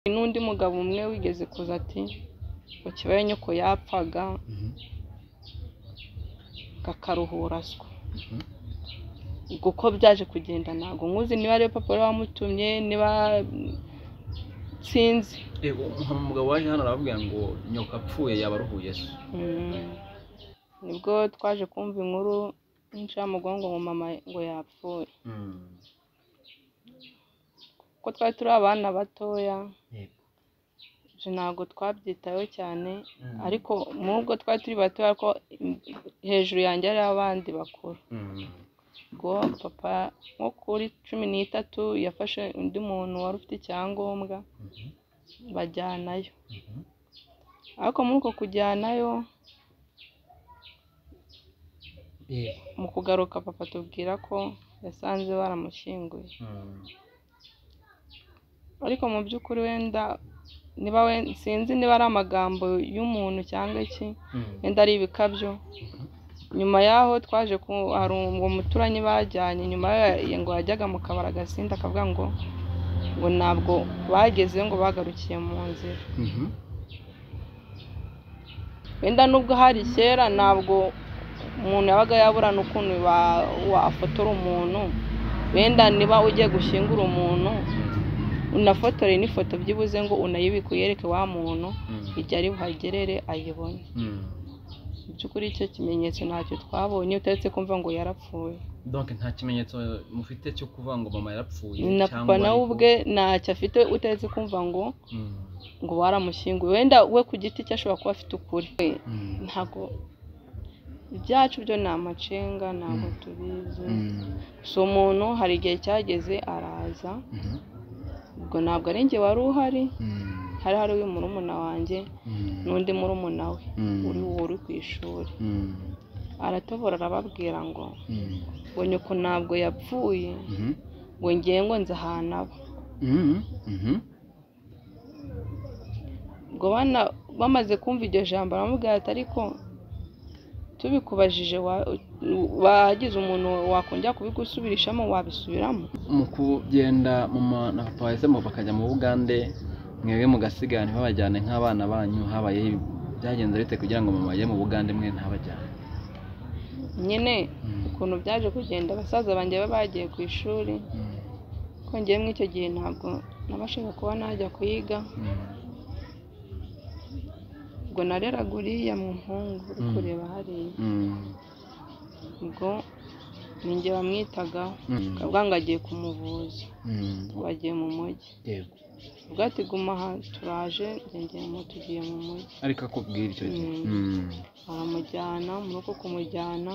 Hari n'undi mugabo umwe wigeze kuza ati ngo kibaya nyoko yapfaga kakaruhura aswa, ubwo uko byaje kugenda ntabwo nkuzi niba ariwe papa wari wamutumye niba sinzi yego nkaba umugabo waje hano arababwira ngo nyoko apfuye yaba aruhuye se Mm. nibwo twaje kumva inkuru insha mu mugongo ngo mama ngo yapfuye kuko twari turi abana batoya yego je ntabwo twabyitayeho cyane Mm. ariko mubwo twari turi batoya ko hejuru yanjye hari abandi bakuru ubwo papa nko kuri cumi n'itatu yafashe undi muntu wari ufite icyangombwa bajyanayo ariko muri uko kujyanayo yego mu kugaruka papa tubwira ko yasanze baramushyinguye ariko mu by'ukuri wenda niba we- sinzi niba ari amagambo y'umuntu cyangwa iki wenda ari ibikabyo nyuma y'aho twaje ku hari uwo muturanyi bajyanye nyuma yayo ngo yajyaga mu kabari agasinda akavuga ngo ngo ntabwo bagezeyo ngo bagarukiye mu nzira wenda nubwo hari kera ntabwo umuntu yabaga yaburana ukuntu ba- wafotora umuntu wenda niba ugiye gushyingura umuntu unafotore n'ifoto byibuze ngo unayibike uyereke wa muntu igihe ari buhagerere ayibone mu by'ukuri icyo kimenyetso ntacyo twabonye utaretse kumva ngo yarapfuye donke nta kimenyetso mufite cyo kuvuga ngo mama yarapfuye na papa ariko- nawe ubwe ntacyo afite utaretse kumva ngo Mm. ngo baramushyinguye wenda we ku giti cye ashobora kuba afite ukuri Mm. ntabwo ibyacu byo ni amacenga ntabwo tubizi Mm. si umuntu hari igihe cyageze araza Mhm. ubwo ntabwo ari njye wari uhari Mm. hari hari uyu murumuna wanjye Mm. n'undi murumuna we Mm. uri uri ku ishuri Mm. aratobora arababwira ngo Mm. ngo nyoko ntabwo yapfuye Mhm. ngo ngiye ngo nze ahantu aba Mhm. Mhm. ubwo bana bamaze kumva iryo jambo baramubwira ati ariko tubikubajije wa- wagize umuntu wakongera kubigusubirishamo wabisubiramo mu kugenda mama na papa bahisemo bakajya mu bugande mwebwe mugasigara ntibabajyane nk'abana banyu habaye byagenze bite kugira ngo mama ajye mu bugande mwe ntabajyane nyine Mm. ukuntu byaje kugenda abasaza banjye baba bagiye ku ishuri Mm. kongeyemo icyo gihe ntabwo nabashaga kuba najya kuyiga Mm. ubwo nareraga uriya muhungu uri Mm. kureba hariya Mm. ubwo ninjye bamwitagaho Mm. akavuga ngo agiye kumuvuza Mm. ngo agiye mu mujyi Yego. ubwo ati guma aha turaje yongeye mu tugiye mu mujyi ariko akubwira icyo gihe Mm. Mm. baramujyana muri uko kumujyana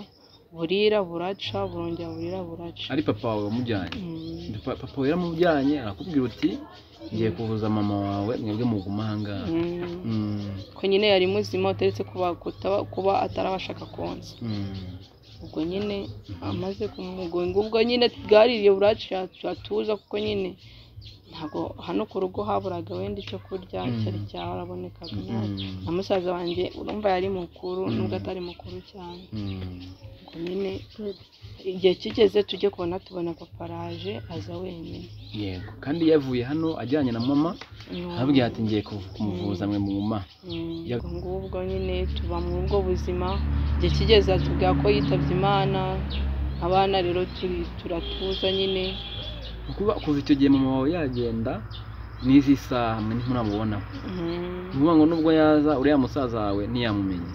burira buraca burongera burira buraca ari papa wawe wamujyanye Mm. Pa- papa we yaramujyanye arakubwira uti ngiye kuvuza mama wawe mwebwe muguma ahangaha Mm. Mm. ko nyine yari muzima utaretse kuba kutaba kuba atarabashaka konsa Mm. ubwo nyine amaze kumugonga ubwo nyine bwaririye buraca yatuza kuko nyine ntabwo hano ku rugo haburaga wenda icyo kurya Mm. cyari cyarabonekaga Mm. na musaza wanjye urumva yari mukuru Mm. nubwo atari mukuru cyane Mm. ubwo nyine igihe kigeze tujye kubona tubona papa araje aza wenyine yego kandi yavuye hano ajyanye na mama arababwira ati ngiye kuv- kumuvuza mwe muguma Mm, Ya- ubwo ngubwo nyine tuba muri ubwo buzima igihe kigeze atubwira ko yitabye imana abana rero turi turatuza nyine kuba kuva icyo gihe mama wawe yagenda n'izi saha mwe ntimuramubonaho Mm, ni ukuvuga ngo nubwo yaza uriya musaza wawe ntiyamumenye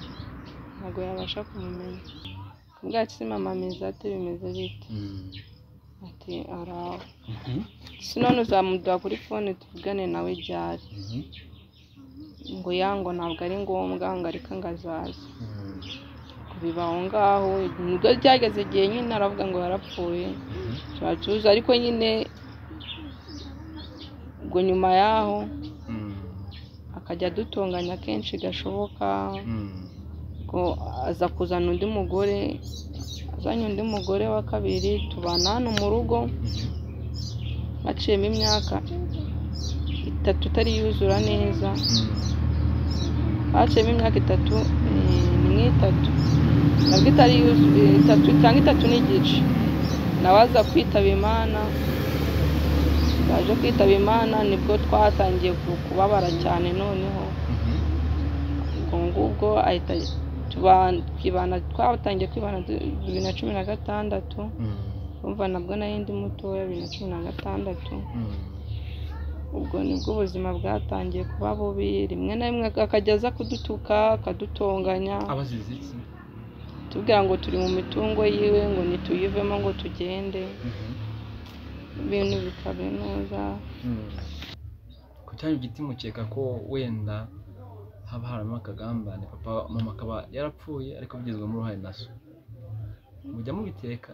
ntabwo yabasha kumumenya bwacu si mama meza ate bimeze bite Mm. ati araho Mhm. si none uzamuduha kuri fone tuvugane nawe ibyari Mhm. ngo ya ngo ntabwo ari ngombwa ngo areka ngo azaza Mm. ngo biba aho ngaho nibwo byageze igihe nyine aravuga ngo yarapfuye turatuza ariko nyine ubwo nyuma y'aho Mm. akajya adutunganya kenshi gashoboka Mm. ngo aza kuzana undi mugore azanye undi mugore wa kabiri tubana hano mu rugo haciyemo imyaka itatu itari yuzura neza haciyemo imyaka itatu eh, ni nk'itatu nabwo itari yuzuye itatu cyangwa itatu n'igice nawe aza kwitaba imana baje kwitaba imana nibwo twatangiye ku- kubabara cyane noneho ubwo ngubwo ahita tuba- twibana twatangiye kwibana du- bibiri na cumi na gatandatu umva nabwo nari ndi mutoya bibiri na cumi na gatandatu ubwo nibwo ubuzima bwatangiye kuba bubi rimwe na rimwe akajya aza kudutuka akadutonganya abazize iki tubwira ngo turi mu mitungo yiwe ngo nituyivemo ngo tugende ibintu bikabe neza ku cyari giti mukeka ko wenda haba harimo akagambane papa mama akaba yarapfuye ariko abigizwemo uruhare na so mujya mubiteka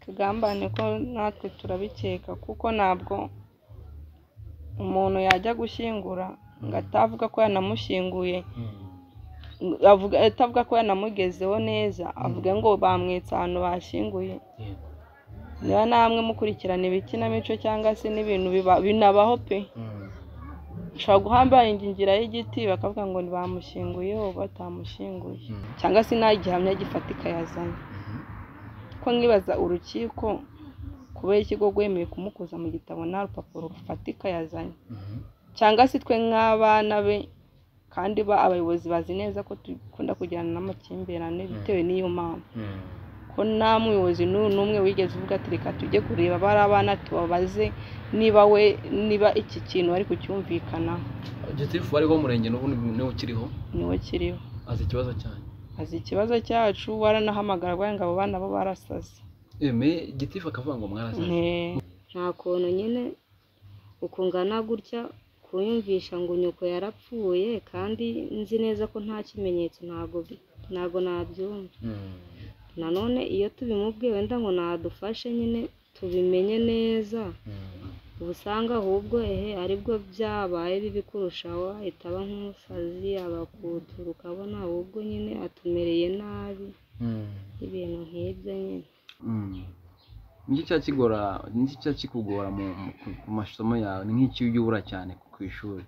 tugambane ko natwe turabikeka kuko ntabwo umuntu yajya gushyingura ngo atavuga ko yanamushyinguye ngo avuga- atavuga ko yanamugezeho neza avuga ngo bamwitse ahantu bashyinguye yego niba namwe mukurikirana ibikinamico cyangwa se n'ibintu biba- binabaho pe ushobora guhambanya ingira y'igiti bakavuga ngo ntibamushyinguye ubu batamushyinguye cyangwa se nta gihamya gifatika yazanye ko nkibaza urukiko kubera ikigo rwemeye kumukuza mu gitabo nta rupapuro rufatika yazanye cyangwa se twe nk'abana be kandi ba abayobozi bazi neza ko dukunda kugirana n'amakimbirane bitewe n'iyo mpamvu ko nta muyobozi n'u- n'umwe wigeze uvuga ati reka tujye kureba bari abana tubabaze niba we niba iki kintu bari kucyumvikanaho gitifu wari w'umurenge n'ubu niwe ukiriho niwe kiriho azi ikibazo cyane azi ikibazo cyacu waranahamagara ngo abo bana bo barasaze eme gitifu akavuga ngo mwarasaze nta kuntu nyine ukungana gutya kunyumvisha ngo nyoko yarapfuye kandi nzi neza ko nta kimenyetso ntago bi- ntago nabyumva nanone iyo tubimubwiye wenda ngo nadufashe nyine tubimenye neza uba usanga ahubwo ehe aribwo byabaye bibi kurushaho ahita aba nk'umusazi abakutura ukabona ahubwo nyine atumereye nabi ibintu nk'ibyo nyine niki cya kigora niki cya kikugora mu mu- ku- ku masomo yawe ni nk'iki ujya ubura cyane ku- ku ishuri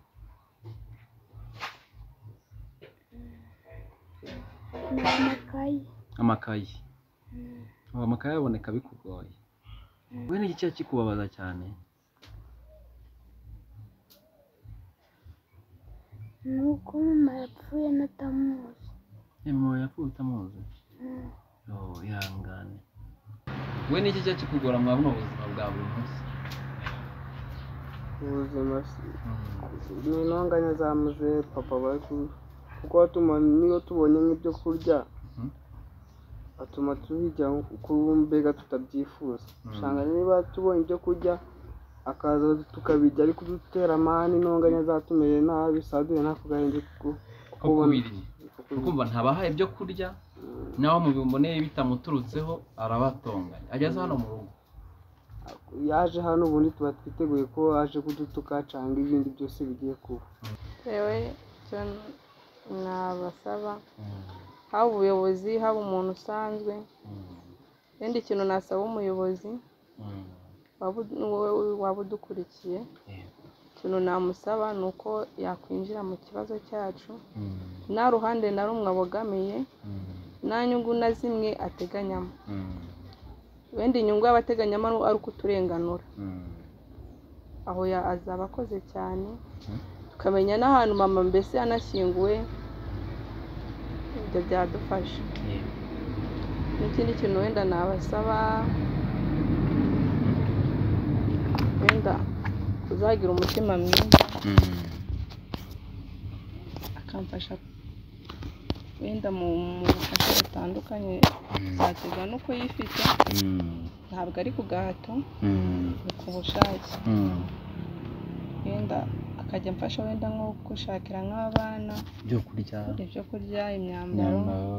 amakayi amakayi ubu amakayi aboneka bikugoye we ni iki cya kikubabaza cyane ni uko mama yapfuye natamuzi yemewe yapfuye utamuzi oh ihangane we ni iki cya kikugora mwa buno buzima bwa buri munsi ubuzima si- ni intonganya za muzehe papa bari ku- kuko atuma niyo tubonye nk'ibyo kurya Mhm. atuma tubirya uko mbega tutabyifuza usanga niba tubonye ibyo kurya akaza tukabirya ariko dutera amahane intonganya zatumereye nabi saduye ntako gahinda kuko ko kubiri ukumva ntabaha ibyo kurya naho mubiboneye bitamuturutseho arabatonganya ageze hano mu rugo yaje hano ubundi tuba twiteguye ko yaje kudutuka cyangwa ibindi byose bigiye kuba yewe icyo nabasaba haba ubuyobozi haba umuntu usanzwe ikindi kintu nasaba umuyobozi waba ud- wowe waba udukurikiye ikintu namusaba ni uko yakwinjira mu kibazo cyacu nta ruhande na rumwe abogamiye nta nyungu na zimwe ateganyamo wenda inyungu yaba ateganyamo ari ukuturenganura aho ya- azaba akoze cyane tukamenya n'ahantu mama mbese yanashyinguwe ibyo byadufasha n'ikindi kintu wenda nabasaba wenda uzagira umutima mwiza akamfasha wenda mu mu bufasha butandukanye zaterwa n'uko yifite ntabwo ari ku gahato ni ku bushake wenda akajya amfasha wenda nko gushakira nk'abana byo kurya ibyo kurya imyambaro imyambaro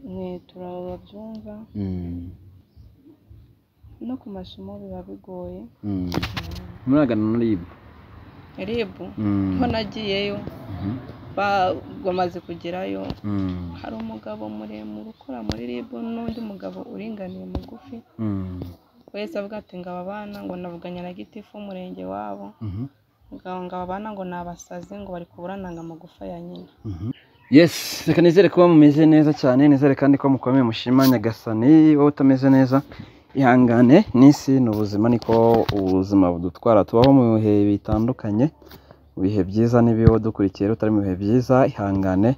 inkweto babyumva no ku masomo biba bigoye muragana na ribu ribu ho nagiyeyo ba- bamaze kugerayo hari umugabo muremure ukora muri ribu n'undi mugabo uringaniye mugufi wese avuga ati ngo aba bana ngo navuganye na gitifu w'umurenge wabo ngo ngo aba bana ngo ni abasazi ngo bari kuburananga amagufa ya nyina yes reka nizere kuba mumeze neza cyane nizere kandi ko mukomeye mushima nyagasani wowe utameze neza ihangane n'isi ni ubuzima niko ubuzima budutwara tubaho mu bihe bitandukanye mu bihe byiza n'ibibi wowe udukurikiye rero utari mu bihe byiza ihangane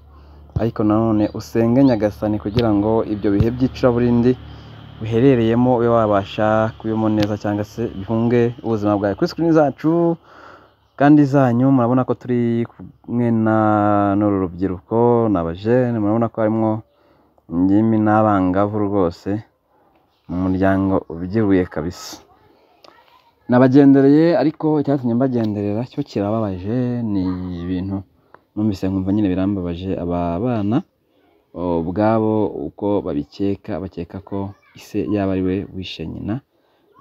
ariko nanone usenge nyagasani kugira ngo ibyo bihe by'icuraburindi uherereyemo ube wabasha kubibamo neza cyangwa se bihunge ubuzima bwawe kuri sikirini zacu kandi zanyu murabona ko turi kumwe na n'uru rubyiruko ni abajene murabona ko harimo ingimbi n'abangavu rwose mu muryango ubyibuye kabisa nabagendereye ariko icyatumye mbagenderera cyo kirababaje ni ibintu numvise nkumva nyine birambabaje aba bana ubwabo uko babikeka bakeka ko ise yaba ari we wishe nyina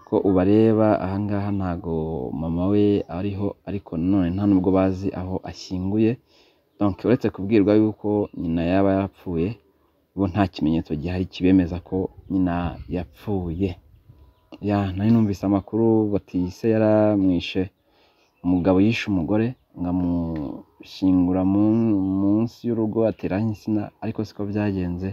ko ubareba ahangaha ntago mama we ariho ariko nanone nta nubwo bazi aho ashyinguye donke uretse kubwirwa yuko nyina yaba yapfuye bo nta kimenyetso gihari kibemeza ko nyina yapfuye ya nari numvise amakuru bati se yaramwishe umugabo yishe umugore ngo amushyingura mu- munsi y'urugo ateraho insina ariko siko byagenze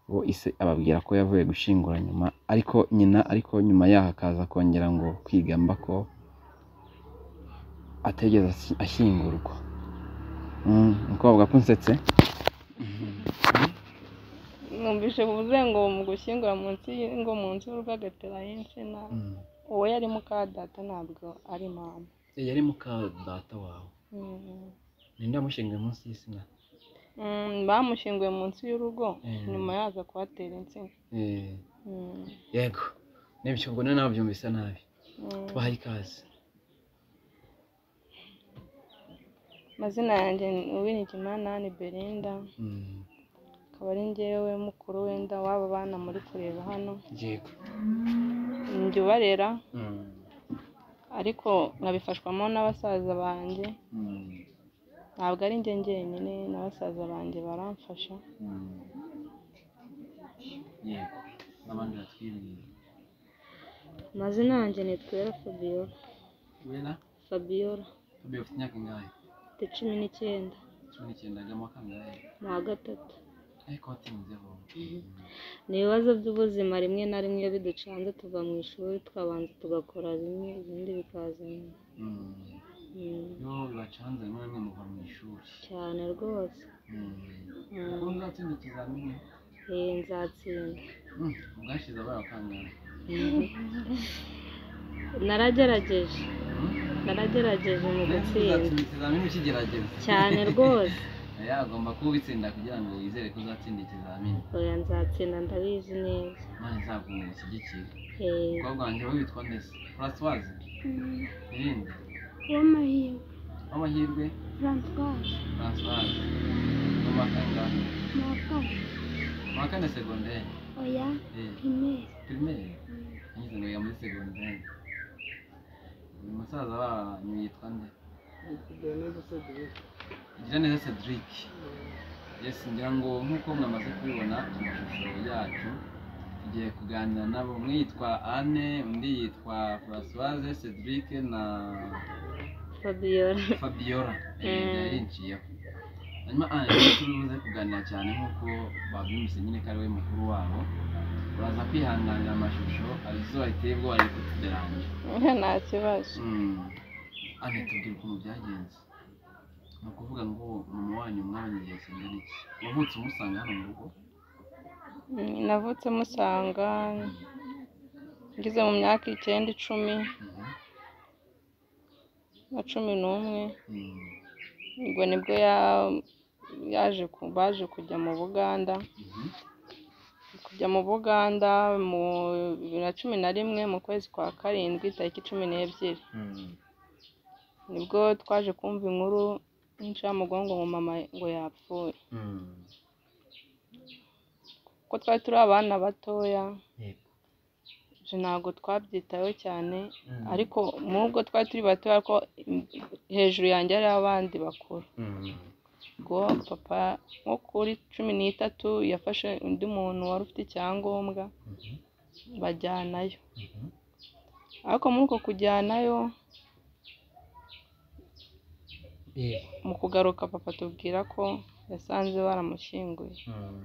bo ise ababwira ko yavuye gushingura nyuma ariko nyina ariko nyuma yaho akaza kongera ngo kwigamba ko ategeze asi- ashyingurwa Mm, umukobwa kunsetse numvise bivuze ngo mu gushyingura munsi y'ingo munsi y'urugo agatera y'insina Mm. uwo yari muka data ntabwo ari mama Eh, yari muka data wawe Mm. ninde wamushinguye munsi y'isina Mm, bamushyinguye munsi y'urugo Mm. nyuma yaza kuhatera insina Eh, Mm. yego nibyo ubwo nawe nabyumvise nabi Mm. tubahaye ikaze amazina yanjye ni uw'ikimanani belinda Mm, akaba ari njyewe mukuru wenda w'aba bana muri kureba hano yego njye ubarera Mm, ariko nkabifashwamo n'abasaza banjye mm, ntabwo ari njye njyenyine na basaza banjye baramfasha mm. yego n'abandi batwiriye amazina yanjye ni twera fabiola wera fabiola tubeye ufite imyaka ingahe mfite cumi n'icyenda cumi n'icyenda agamo kangahe mu wa gatatu ariko watinzeho ni ibibazo by'ubuzima rimwe na rimwe iyo biducanze tuva mu ishuri twabanza tugakora bimwe ibindi bikaza nyuma Mm, Mm, iyo bibacanze rimwe na rimwe muva mu ishuri cyane rwose Mm, ubwo muzatsinda ikizamini Eh, nzatsinda Mm, ubwashize abaye kangahe naragerageje Mm? naragerageje mu Mbese gutsinda uzatsinda ikizamini ukigerageza cyane rwose Oya, agomba kuba ubitsinda kugira ngo wizere ko uzatsinda ikizamini oya nzatsinda ndabizi neza imana izabwo ngo igushyigikire Eh, umukobwa wanjye we witwa ndese furasiwazi irinde uw'amahirwe w'amahirwe francois furasiwazi mu wa kangahe ni uwa kane mu wa kane segonderi oya primaire pirimeri anyuze ngo yiga muri segonderi uyu musaza wanyu yitwa nde igira neza cedric yes ngira ngo nk'uko mwamaze kubibona ku mashusho yacu tugiye kuganira nabo umwe yitwa anne undi yitwa furasiwaze cedric na fabiola fabiola Mm. yari yinciyeho hanyuma anne tubibuze kuganira cyane nk'uko babyumvise nyine ko ari we mukuru wabo uraza kwihanganira amashusho hari izuba riteye ubwoba riri kutugeranja nta kibazo anne tubwire ukuntu byagenze ni ukuvuga ngo mama wanyu mwabanye igihe kingana iki wavutse umusanga hano mu rugo Mm, navutse musanga ngeze mu myaka icyenda icumi Mhm. na cumi n'umwe Mm. ubwo nibwo ya- yaje ku- baje kujya mu buganda Mhm. kujya mu buganda mu bibiri na cumi na rimwe mu kwezi kwa karindwi tariki cumi n'ebyiri Mm. nibwo twaje kumva inkuru y'incamugongo ngo mama ngo yapfuye Mm. kuko twari turi abana batoya Yego. ibyo ntabwo twabyitayeho cyane Mm. ariko mubwo twari turi bato ariko hejuru yanjye hari abandi bakuru Mm. ubwo papa nko kuri cumi n'itatu yafashe undi muntu wari ufite icyangombwa Mhm. bajyanayo Mhm. ariko muri uko kujyanayo Yego. mu kugaruka papa tubwira ko yasanze baramushyinguye Mm.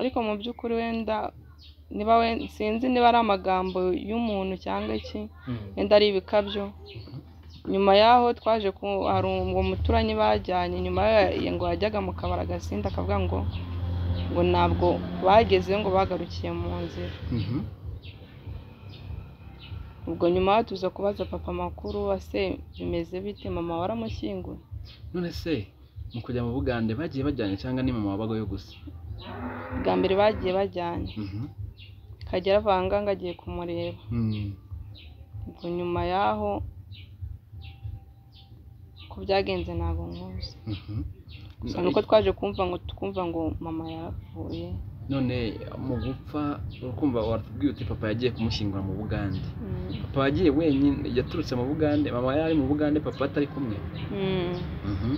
ariko mu by'ukuri wenda niba we sinzi niba ari amagambo y'umuntu cyangwa iki wenda ari ibikabyo nyuma yaho twaje ku hari uwo muturanyi bajyanye nyuma ye ngo yajyaga mu kabari agasinda akavuga ngo ngo ntabwo bagezeyo ngo bagarukiye mu nzira ubwo nyuma yaho tuza kubaza papa makuru ase bimeze bite mama waramushyinguye none se mu kujya mu bugande bagiye bajyanye cyangwa ni mama wabagayo gusa bwa mbere bagiye bajyanye Mhm. kagera avanganga agiye kumureba Mm. ubwo nyuma yaho ko byagenze ntabwo nkuzi Mhm. gusa nuko twaje kumva ngo tukumva ngo mama yapfuye none mu gupfa urakumva watubwiye uti papa yagiye kumushyingura mu bugande Mm. papa yagiye wenyine yaturutse mu bugande mama yari mu bugande papa atari kumwe Mm. Mhm.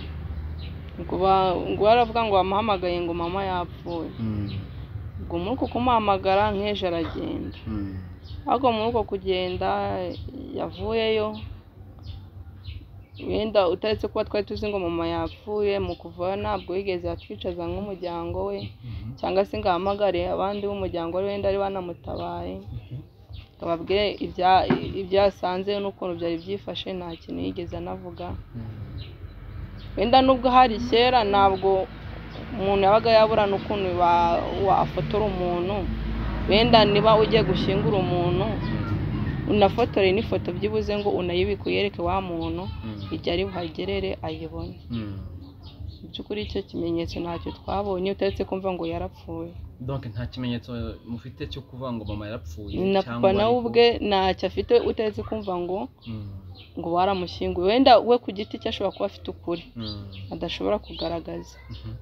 Ubwo ba- ubwo baravuga ngo bamuhamagaye ngo mama yapfuye Mm. ubwo muri uko kumuhamagara nk'ejo aragenda Mm. ariko muri uko kugenda yavuyeyo wenda utaretse kuba twari tuzi ngo mama yapfuye mu kuvayo ntabwo yigeze yatwicaza nk'umuryango we Mhm. cyangwa se ngo ahamagare abandi b'umuryango we wenda ari banamutabaye ngo ababwire ibya- ibyo yasanze n'ukuntu byari byifashe nta kintu yigeze anavuga Mm. wenda nubwo hari kera ntabwo umuntu yabaga yabura n'ukuntu wa- wafotora umuntu wenda niba ugiye gushyingura umuntu unafotore n'ifoto byibuze ngo unayibike uyereke wa muntu Mm. igihe ari buhagerere ayibone Mm. mu by'ukuri icyo kimenyetso ntacyo twabonye utaretse kumva ngo yarapfuye donc nta kimenyetso mufite cyo kuvuga ngo mama yarapfuye na papa ari nawe ku- ubwe ntacyo afite utaretse kumva ngo Mm. ngo waramushyinguye wenda we ku giti cye ashobora kuba afite ukuri Mm. adashobora kugaragaza Mhm.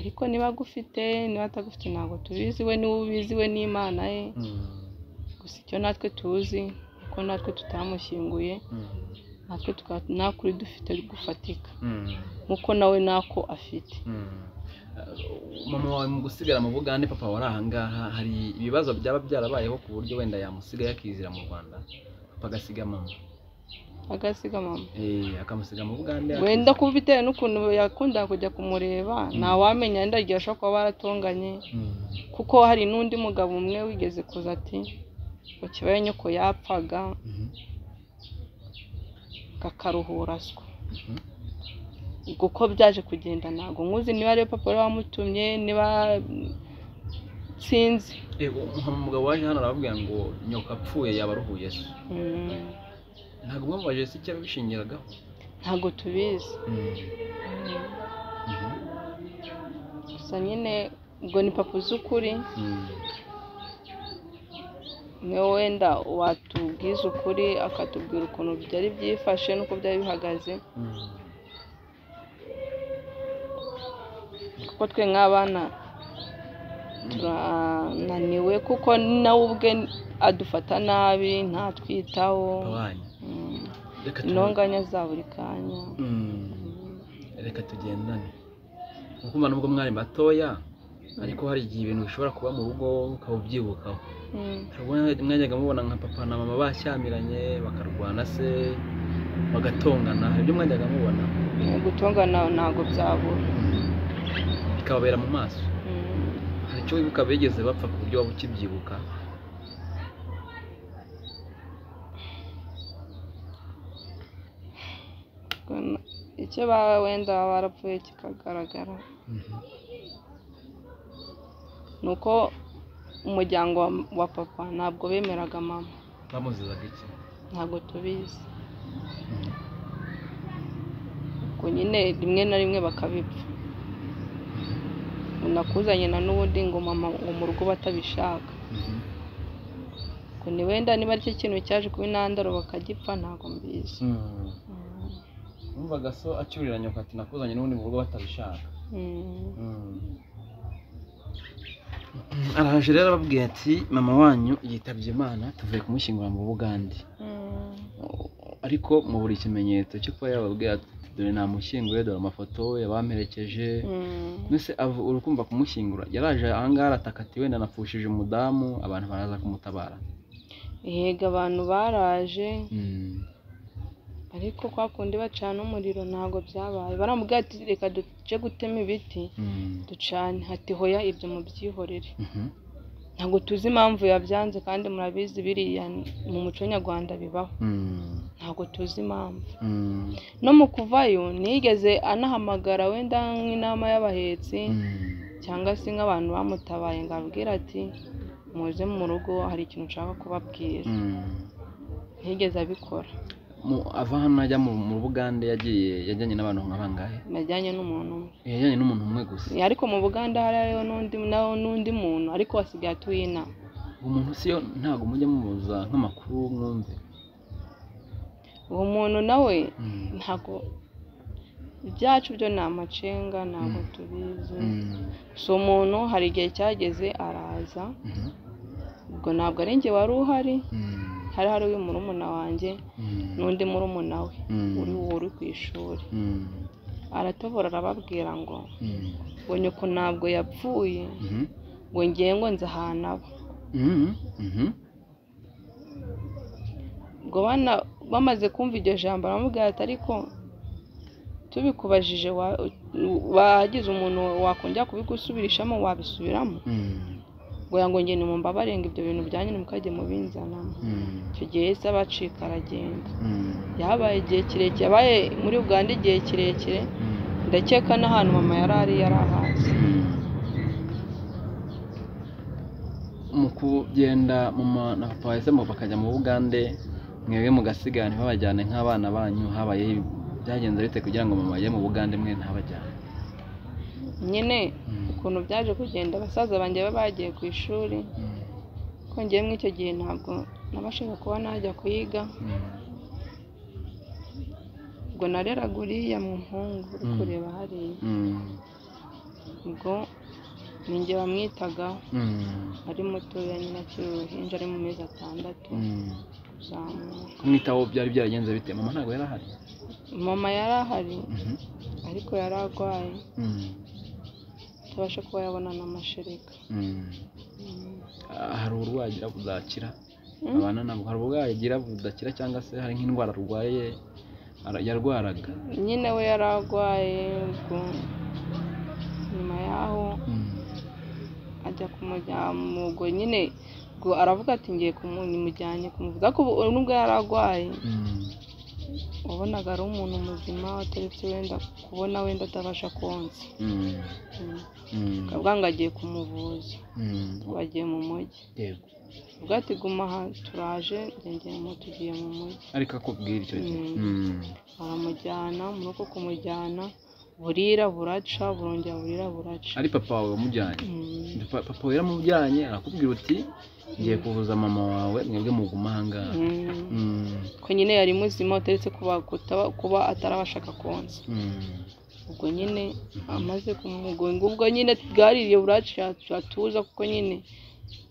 ariko niba agufite niba atagufite ntabwo tubizi we niwe ubizi we n'imana ye Mm. gusa icyo natwe tuzi ko natwe tutamushyinguye Mm. natwe tukaba nta kuri dufite gufatika Mm. nk'uko nawe ntako afite Mm. Uh, mama wawe mu gusigara mu bugande papa wari ahangaha hari ibibazo byaba byarabayeho ku buryo wenda yamusigaye akizira mu rwanda papa agasiga mama agasiga mama Eh, akamusiga mu bugande wenda akiza- kuba bitewe n'ukuntu yakundaga kujya kumureba ntawamenya wenda igihe ashobora kuba baratonganye Mm. kuko hari n'undi mugabo umwe wigeze kuza ati ngo kibaye nyoko yapfaga Mhm. kakaruhuraswa Mhm. ubwo uko byaje kugenda ntabwo nkuzi niba ariwe papa wari wamutumye niba sinzi Eh, uwo- uwo mugabo waje hano arababwira ngo nyoko apfuye yaba aruhuye se Mm, ntabwo mwamubajije se icyo yabishingiragaho ntabwo tubizi Mm. Mhm. gusa nyine ubwo ni papa uzi ukuri Mm. niwe wenda watubwiza ukuri akatubwira ukuntu byari byifashe n'uko byari bihagaze Mm. kuko twe nk'abana turananiwe kuko nawe ubwe adufata nabi ntatwitaho Papa wanyu, Mm, reka tu- intonganya za buri kanya Mm. reka tugendane ukumva nubwo mwari batoya ariko hari igihe ibintu bishobora kuba mu rugo ukaba ubyibukaho Mm. Hari ubwo mwajyaga mubona nka papa na mama bashyamiranye bakarwana se bagatongana hari ibyo mwajyaga mubona gutongana ntabwo byabura bikababera mu maso hari icyo wibuka bigeze bapfa ku buryo waba ukibyibuka icyo baba wenda baba barapfuye kikagaragara ni uko umuryango wa- wa papa ntabwo bemeraga mama bamuzizaga iki ntabwo tubizi ubwo nyine rimwe na rimwe bakabipfa unakuzanye na n'ubundi ngo mama ngo mu rugo batabishaka ngo ni wenda niba ari cyo kintu cyaje kuba intandaro bakagipfa ntabwo mbizi numvaga so acyurira nyoko ati nakuzanye n'ubundi mu rugo batabishaka Mm. araje rero arababwira ati mama wanyu yitabye imana tuvuye kumushyingura mu bugande Mm. ariko mu buri kimenyetso cyo kuba yababwira ati dore namushyinguye dore amafoto yabamperekeje Mm. mbese avu- urukumva kumushyingura yaraje ahangaha arataka ati wenda napfushije umudamu abantu baraza kumutabara yego abantu baraje ariko kwa kundi bacana umuriro ntabwo byabaye baramubwira ati reka duce gutema ibiti ducane hati hoya ibyo mubyihorere ntabwo tuzi impamvu yabyanze kandi murabizi biriya mu muco nyarwanda bibaho Mm. ntabwo tuzi impamvu Mm. no mu kuvayo ntiyigeze anahamagara wenda nk'inama y'abahetsi Mm. cyangwa se nk'abantu bamutabaye ngo abwire ati muze mu rugo hari ikintu nshaka kubabwira Mm. ntiyigeze abikora Mu- ava hano ajya mu mu Bugande yagiye yajyanye n'abantu nka bangahe yajyanye n'umuntu umwe yajyanye n'umuntu umwe gusa ariko mu buganda hari hariho n'undi nawe n'undi muntu ariko wasigaye atuye inama uwo muntu si yo ntabwo mujya mubuza nk'amakuru mwumve uwo muntu nawe Mm. ntabwo ibyacu byo ni amacenga ntabwo tubizi Mm. si umuntu hari igihe cyageze araza Mhm. ubwo ntabwo ari njye wari uhari Mm. hari hari uyu murumuna wanjye Mm. n'undi murumuna we Mm. uri uri ku ishuri Mm. aratobora arababwira ngo Mm. ngo nyoko ntabwo yapfuye Mhm. ngo ngiye ngo nzi ahantu aba Mhm. Mhm. ubwo bana bamaze kumva iryo jambo baramubwira ati ariko tubikubajije wa- wagize umuntu wakongera kubigusubirishamo wabisubiramo Mm. ngo ngo ngende mu mbabare ngo ibyo bintu byanyu mukajye mubinzanamo Mm. icyo gihe yahise abacika aragenda Mm. yabaye igihe kirekire yabaye muri uganda igihe kirekire Mm. ndakeka n'ahantu mama yari ari yari ahazi mu kugenda mama na papa bahisemo bakajya mu bugande mwebwe mugasigara ntibabajyane nk'abana banyu habaye byagenze bite kugira ngo mama ajye mu bugande mwe ntabajyane nyine Mm. ukuntu byaje kugenda basaza banjye baba bagiye ku ishuri Mm. kongeyemo icyo gihe ntabwo nabashaga kuba najya kuyiga Mm. ubwo nareraga uriya muhungu uri Mm. kureba hariya Mm. ubwo ninjye bamwitagaho Mm. ari mutoya nyine akiri uruhinja ari mu mezi atandatu Mm. kuzamuka kumwitaho byari byaragenze bite mama ntabwo yari ahari mama yari ahari Mhm. ariko yari arwaye Mm. atabasha kuba yabona n'amashereka Mm. Ah, hari uburwayi agira budakira Mm. abana ntabwo hari uburwayi agira budakira cyangwa se hari nk'indwara arwaye ara- yarwaraga nyine we yari arwaye ubwo nyuma y'aho Mm. ajya kumujyana ubwo nyine ubwo aravuga ati ngiye kumujyanye kumuvuza ko ubu- nubwo yari arwaye Mm. wabonaga ari umuntu muzima ataretse wenda kubona wenda atabasha konsa Mm. Mm. Mm. akavuga ngo agiye kumuvuza Mm. ubu agiye mu mujyi yego ubwo ati guma aha turaje njye mu tugiye mu mujyi ariko akubwira icyo gihe Mm. Mm. baramujyana muri uko kumujyana burira buraca burongera burira buraca ari papa wawe wamujyanye Mm. Pa- papa wawe yaramujyanye arakubwira uti ngiye kuvuza mama wawe mwebwe muguma ahangaha Mm. Mm. ko nyine yari muzima utaretse kuba kutaba- kuba atarabashaka konsa Mm. ubwo nyine amaze kumugonga ubwo nyine bwaririye buraca atuza kuko nyine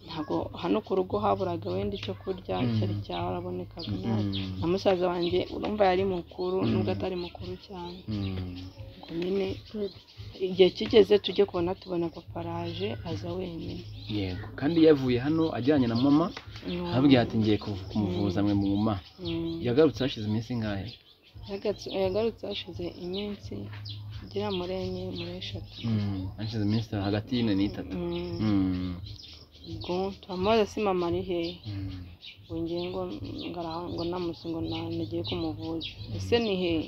ntabwo hano ku rugo haburaga wenda icyo kurya Mm. cyari cyarabonekaga nabi. Mm. na musaza wanjye urumva yari mukuru Mm. nubwo atari mukuru cyane Mm. ubwo nyine igihe kigeze tujye kubona tubona papa araje aza wenyine yego kandi yavuye hano ajyanye na mama Ni arababwira ati ngiye kuv- kumuvuza mwe muguma Mm. yagarutse hashize iminsi ingahe Yagatse- yagarutse hashize iminsi igera muri enye muri eshatu Mm. hashize iminsi hagati y'ine n'itatu Mm. Mm. ubwo turamubaza si mama ari hehe Mm. ngo ngiye ngo ngaraha ngo namutse ngo na- nagiye kumuvuza ese ni hehe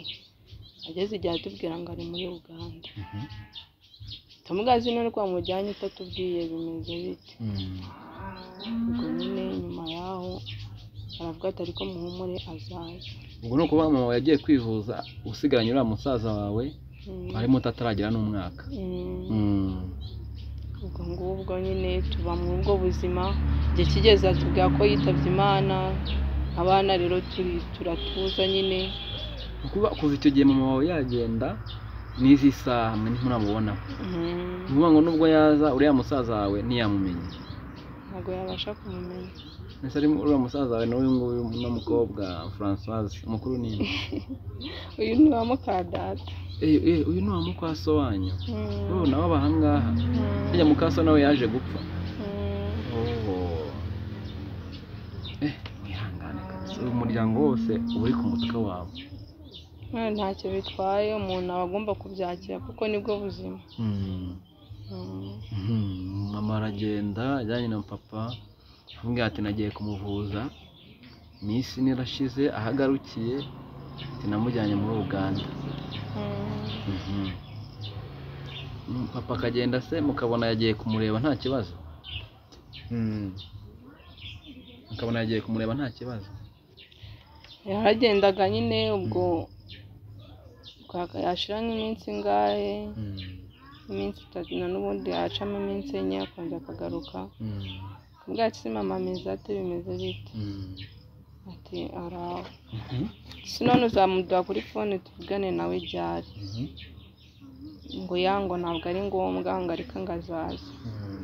ageze igihe atubwira ngo ari muri uganda Mhm. tumugazi none ko wamujyanye utatubwiye bimeze bite Mm. ubwo nyine nyuma yaho aravuga ati ariko muhumure azaza ubwo ni ukuvuga mama wawe yagiye kwivuza usigaranye uriya musaza wawe Mm. harimo utataragera n'umwaka Mm. Mm. ubwo ngubwo nyine tuba muri ubwo buzima igihe kigeze atubwira ko yitabye imana abana rero turi turatuza nyine Ni ukuvuga kuva icyo gihe mama wawe yagenda n'izi saha mwe ntimuramubona Mm. ni ukuvuga ngo nubwo yaza uriya musaza wawe ntiyamumenye ntabwo yabasha kumumenya mbese ari uriya musaza wawe n'uyu nguyu n'umukobwa francoise mukuru ni uyu ni wa mukadata Eh, eh, uyu ni wa mukwaso wanyu Mm. ubu nabo bahangaha Mm. burya mukaso nawe yaje gupfa Mm. eh wihangane kabisa uyu muryango wose uba uri ku mutwe wawe None ntacyo bitwaye umuntu aba agomba kubyakira kuko nibwo buzima Mm. Mhm, mama aragenda ajyanye na papa amubwira ati nagiye kumuvuza iminsi ine irashize ahagarukiye ati namujyanye muri uganda Mhm. Mm, papa akagenda se mukabona yagiye kumureba nta kibazo Mhm. mukabona yagiye kumureba nta kibazo yaragendaga nyine ubwo yashira nk'iminsi ingahe Mhm. iminsi itatu na n'ubundi yacamo iminsi enye akongera akagaruka Mhm. kubwa se mama ameze ate bimeze bite Mhm. ati araho Mhm. si none uzamuduha kuri fone tuvugane nawe ryari Mhm. ngo ya ngo ntabwo ari ngombwa ngo ariko ngo azaze Mhm.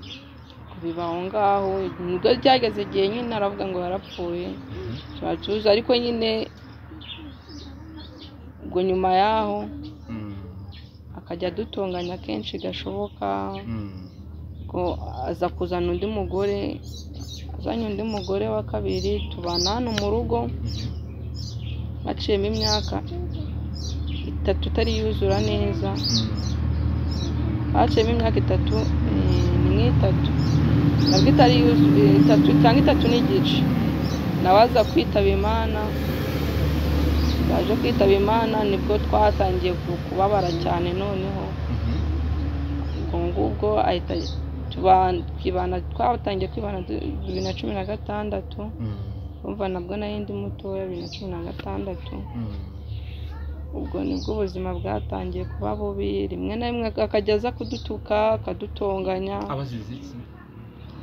kubiba aho ngaho nibwo byageze igihe nyine aravuga ngo yarapfuye Mhm. tuba tuzi ariko nyine ubwo nyuma y'aho Mhm. akajya adutunganya kenshi gashoboka Mhm. ngo aza kuzana undi mugore azanye undi mugore wa kabiri tubana hano mu rugo haciyemo imyaka itatu itari yuzura neza haciyemo imyaka itatu eh, ni nk'itatu nabwo itari yuzu- eh, itatu cyangwa itatu n'igice nawe aza kwitaba imana yaje kwitaba imana nibwo twatangiye ku- kubabara cyane noneho Mhm. ubwo ngubwo ahita tuba- twibana twatangiye kwibana du- bibiri na cumi na gatandatu Mhm. umva nabwo nari ndi mutoya bibiri na cumi na gatandatu Mhm. ubwo nibwo ubuzima bwatangiye kuba bubi rimwe na rimwe akajya aza kudutuka akadutonganya abazize iki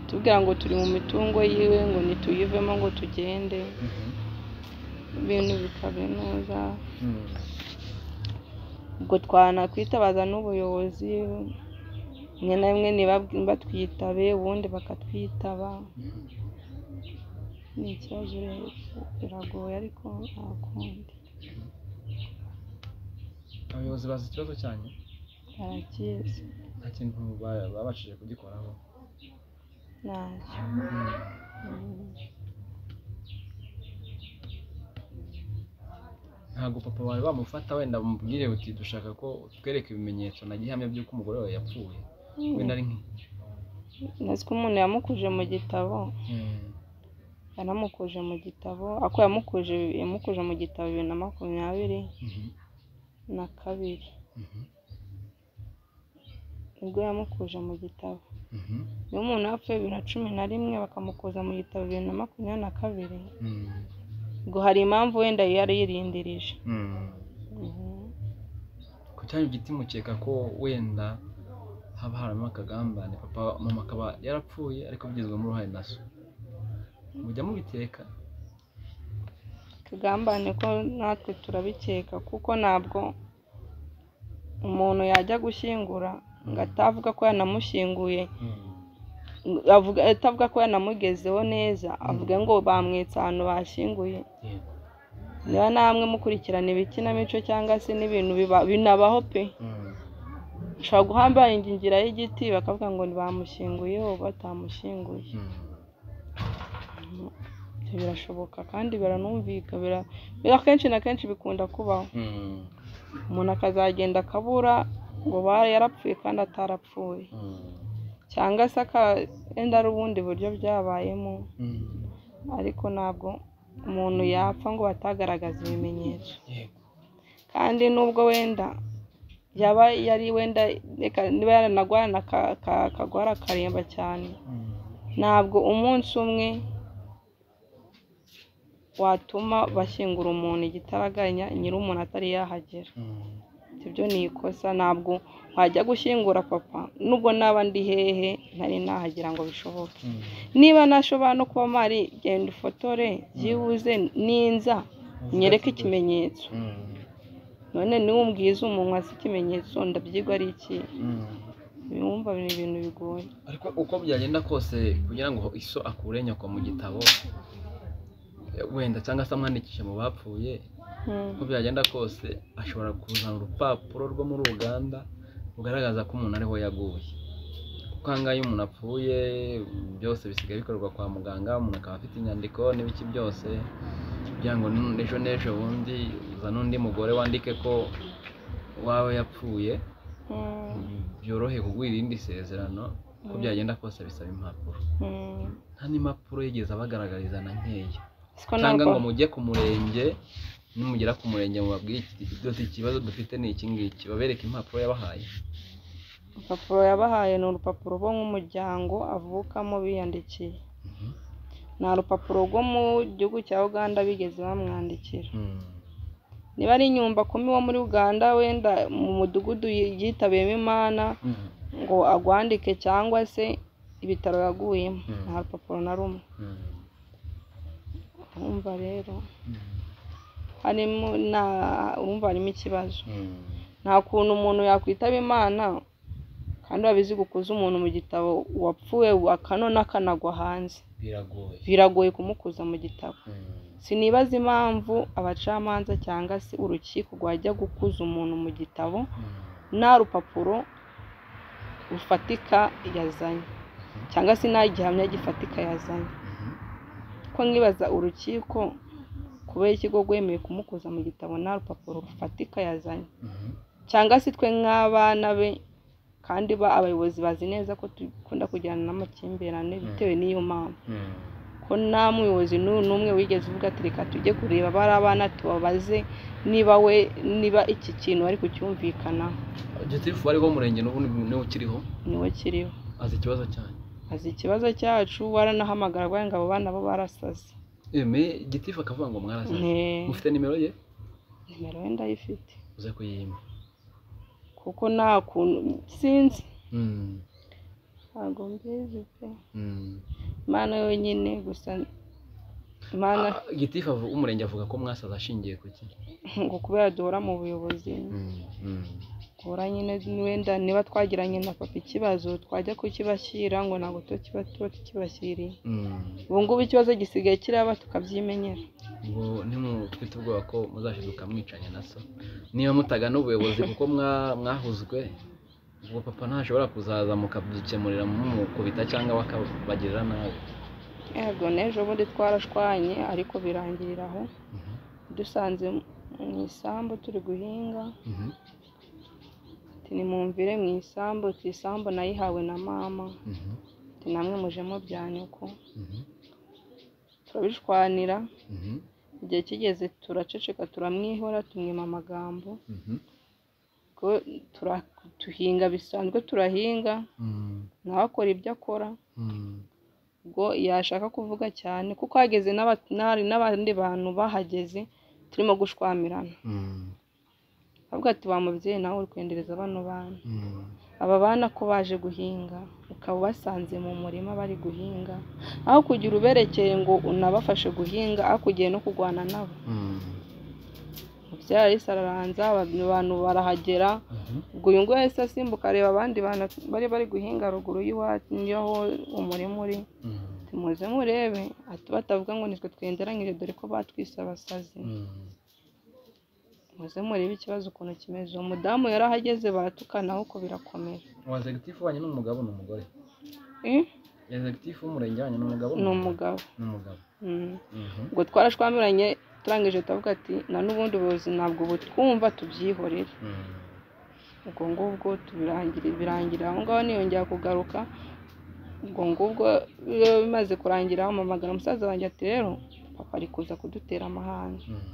tubwira ngo turi mu mitungo yiwe ngo nituyivemo ngo tugende Mhm. ibintu bikabe neza Mhm. ubwo twanakwitabaza n'ubuyobozi rimwe na rimwe ntibabwi- batwitabe ubundi bakatwitaba ni ikibazo rero biragoye ariko nta kundi abayobozi bazi ikibazo cyanyu barakizi nta kintu ba- babashije kugikoraho ntacyo Mm. ntabwo papa wawe bamufata wenda bamubwire uti dushaka ko utwereka ibimenyetso na gihamya by'uko umugore wawe yapfuye wenda ari nk'i nzi ko umuntu yamukuje mu gitabo yanamukuje mu gitabo ako yamukuje yamukuje mu gitabo bibiri na makumyabiri Mhm. na kabiri Mhm. nibwo yamukuje mu gitabo Mhm. iyo umuntu yapfuye bibiri na cumi na rimwe bakamukuza mu gitabo bibiri na makumyabiri na kabiri Mhm. ubwo hari impamvu wenda yari yirindirije Mhm. Mhm. ku cyanya giti mukeka ko wenda haba harimo akagambane papa mama akaba yarapfuye ariko abigizwemo uruhare na so mujya mubiteka tugambane ko natwe turabikeka kuko ntabwo umuntu yajya gushyingura ngo atavuga ko yanamushyinguye avuga atavuga ko yanamugezeho neza avuga ngo bamwitse ahantu bashyinguye Yego. niba namwe mukurikirana ibikinamico cyangwa se n'ibintu biba- binabaho pe Mhm. ushobora guhamba ingingira y'igiti bakavuga ngo bamushyinguye ubu batamushyinguye Mhm. Ibyo birashoboka kandi biranumvika bira- bira kenshi na kenshi bikunda kubaho Mhm. umuntu akazagenda akabura ngo bara yarapfuye kandi atarapfuye Mhm. cyangwa se aka- wenda ari ubundi buryo byabayemo Mhm. ariko ntabwo umuntu yapfa ngo batagaragaza ibimenyetso Yego. kandi nubwo wenda yaba yari wenda reka niba yaranagwarana aka- aka- akagwara akaremba cyane Mhm. ntabwo umunsi umwe watuma bashyingura umuntu igitaraganya nyiri umuntu atari yahagera Mhm. ibyo ni ikosa ntabwo wajya gushyingura papa nubwo naba ndi hehe ntari nahagera ngo bishoboke Mhm. niba nashobora no kuba mpari genda ufotore byibuze ninza nyereke ikimenyetso Mhm. none niwe umbwiza umunwa si ikimenyetso ndabyigwa ari iki Mhm. bimwumva ni ibintu bigoye ariko uko byagenda kose kugira ngo iso akure nyoko mu gitabo eh, wenda cyangwa se amwandikishe mu bapfuye Hmm. uko byagenda kose ashobora kuzana urupapuro rwo muri uganda rugaragaza ko umuntu ariho yaguye kuko aha ngaha iyo umuntu apfuye byose bisigaye bikorerwa kwa muganga umuntu akaba afite inyandiko n'ibiki byose kugira ngo n- ejo n'ejo bundi uzane undi mugore wandike ko wawe yapfuye Mm, byorohe kugwira irindi sezerano ko Mm. byagenda kose bisaba impapuro mm. nta n'impapuro yigeze abagaragariza na nkeya siko cyangwa ngo narwo mujye ku murenge nimugera ku murenge mubabwire iki- iki- uti ikibazo dufite ni iki ngiki babereke impapuro yabahaye urupapuro yabahaye ni urupapuro rwo nk'umuryango avukamo biyandikiye Mhm. nta rupapuro rwo mu gihugu cya uganda bigeze bamwandikira Mm. niba ari inyumba kumi wo muri uganda wenda mu mudugudu yi- yitabiyemo imana Mm. ngo agwandike cyangwa se ibitaro yaguyemo Mm. nta rupapuro na rumwe Mm. urumva rero Mm. harimo na urumva harimo ikibazo Mm. nta kuntu umuntu yakwitaba imana kandi babizi gukuza umuntu mu gitabo wapfuye akanona akanagwa hanze biragoye biragoye kumukuza mu gitabo Mm. sinibaza impamvu abacamanza cyangwa se urukiko rwajya gukuza umuntu mu gitabo Mm. nta rupapuro rufatika yazanye cyangwa se nta gihamya gifatika yazanye Mhm. ko nkibaza urukiko kubera ikigo rwemeye kumukuza mu gitabo nta rupapuro rufatika yazanye Mhm. cyangwa se twe nk'abana be kandi ba abayobozi bazi neza ko dukunda kujyana n'amakimbirane bitewe n'iyo mpamvu Mm. ko nta muyobozi n'u- n'umwe wigeze uvuga ati reka tujye kureba bari abana tubabaze niba we niba iki kintu bari kucyumvikanaho gitifu wari wo murenge n'ubu niwe ukiriho niwe kiriho azi ikibazo cyanyu azi ikibazo cyacu waranahamagara arwaye ngo abo bana bo barasaze eme gitifu akavuga ngo mwarasaze Ne- mufite nimero ye nimero we ndayifite uze kuyima kuko nta kuntu sinzi Mm. ntabwo mbizi pe Mm. imana yonyine gusa imana Ah, gitifu avu- w'umurenge avuga ko mwasaze ashingiye ku ki ngo kubera duhora mu buyobozi Mm. Mm. duhora nyine wenda niba twagiranye na papa ikibazo twajya kukibashyira ngo ntabwo tuba kiba- tuba tukibashyiriye Mm. ubu ngubu ikibazo gisigaye kiraba tukabyimenyera ngo ntimufite ubwoba ko muzashiduka mwicanya na so niba mutagana ubuyobozi kuko mwa- mwahuzwe ubwo papa ntashobora kuzaza mukabyikemurira mumukubita cyangwa bakabagirira nabi yego n'ejo bundi twarashwanye ariko birangirira aho dusanze mu isambu turi guhinga Mhm. ati nimumvire mu isambu ati isambu nayihawe na mama Mhm. ati namwe mujemo bya nyoko Mhm. turabishwanira Mhm. igihe kigeze turaceceka turamwihora tumwima amagambo Mhm. ko tura- tuhinga bisanzwe turahinga Mm. nawe akora ibyo akora Mm. ubwo yashaka kuvuga cyane kuko hageze n'aba- n'abari- n'abandi bantu bahageze turimo gushwamirana Mm. avuga ati wa mubyeyi nawe uri kwendereza bano bana Mm. aba bana ko baje guhinga ukaba ubasanze mu murima bari guhinga aho kugira uberekeye ngo unabafashe guhinga aho kugiye no kurwana nabo Mm. mubyeyi arahise araranza aba- abantu barahagera Mhm. ubwo uyu nguyu yahise asimbuka areba abandi bantu bari bari guhinga ruguru y'iwacu y'aho umurima uri Mm. muze murebe ati batavuga ngo nitwe twenderanyije dore ko batwise abasazi Mm. muze murebe ikibazo ukuntu kimeze uwo mudamu yarahageze baratukana ahubwo birakomera uwo executive wanyu ni umugabo ni umugore Eh, executive w'umurenge wanyu ni umugabo ni umugabo ni umugabo Mm. Mhm. ubwo twarashwamiranye turangije turavuga ati na n'ubundi buyobozi ntabwo butwumva tubyihorere Mm. ubwo ngubwo tubirangira birangira aho ngaho niyongera kugaruka ubwo ngubwo biba bimaze kurangira ampamagara umusaza wanjye ati rero papa ari kuza kudutera amahane Mm.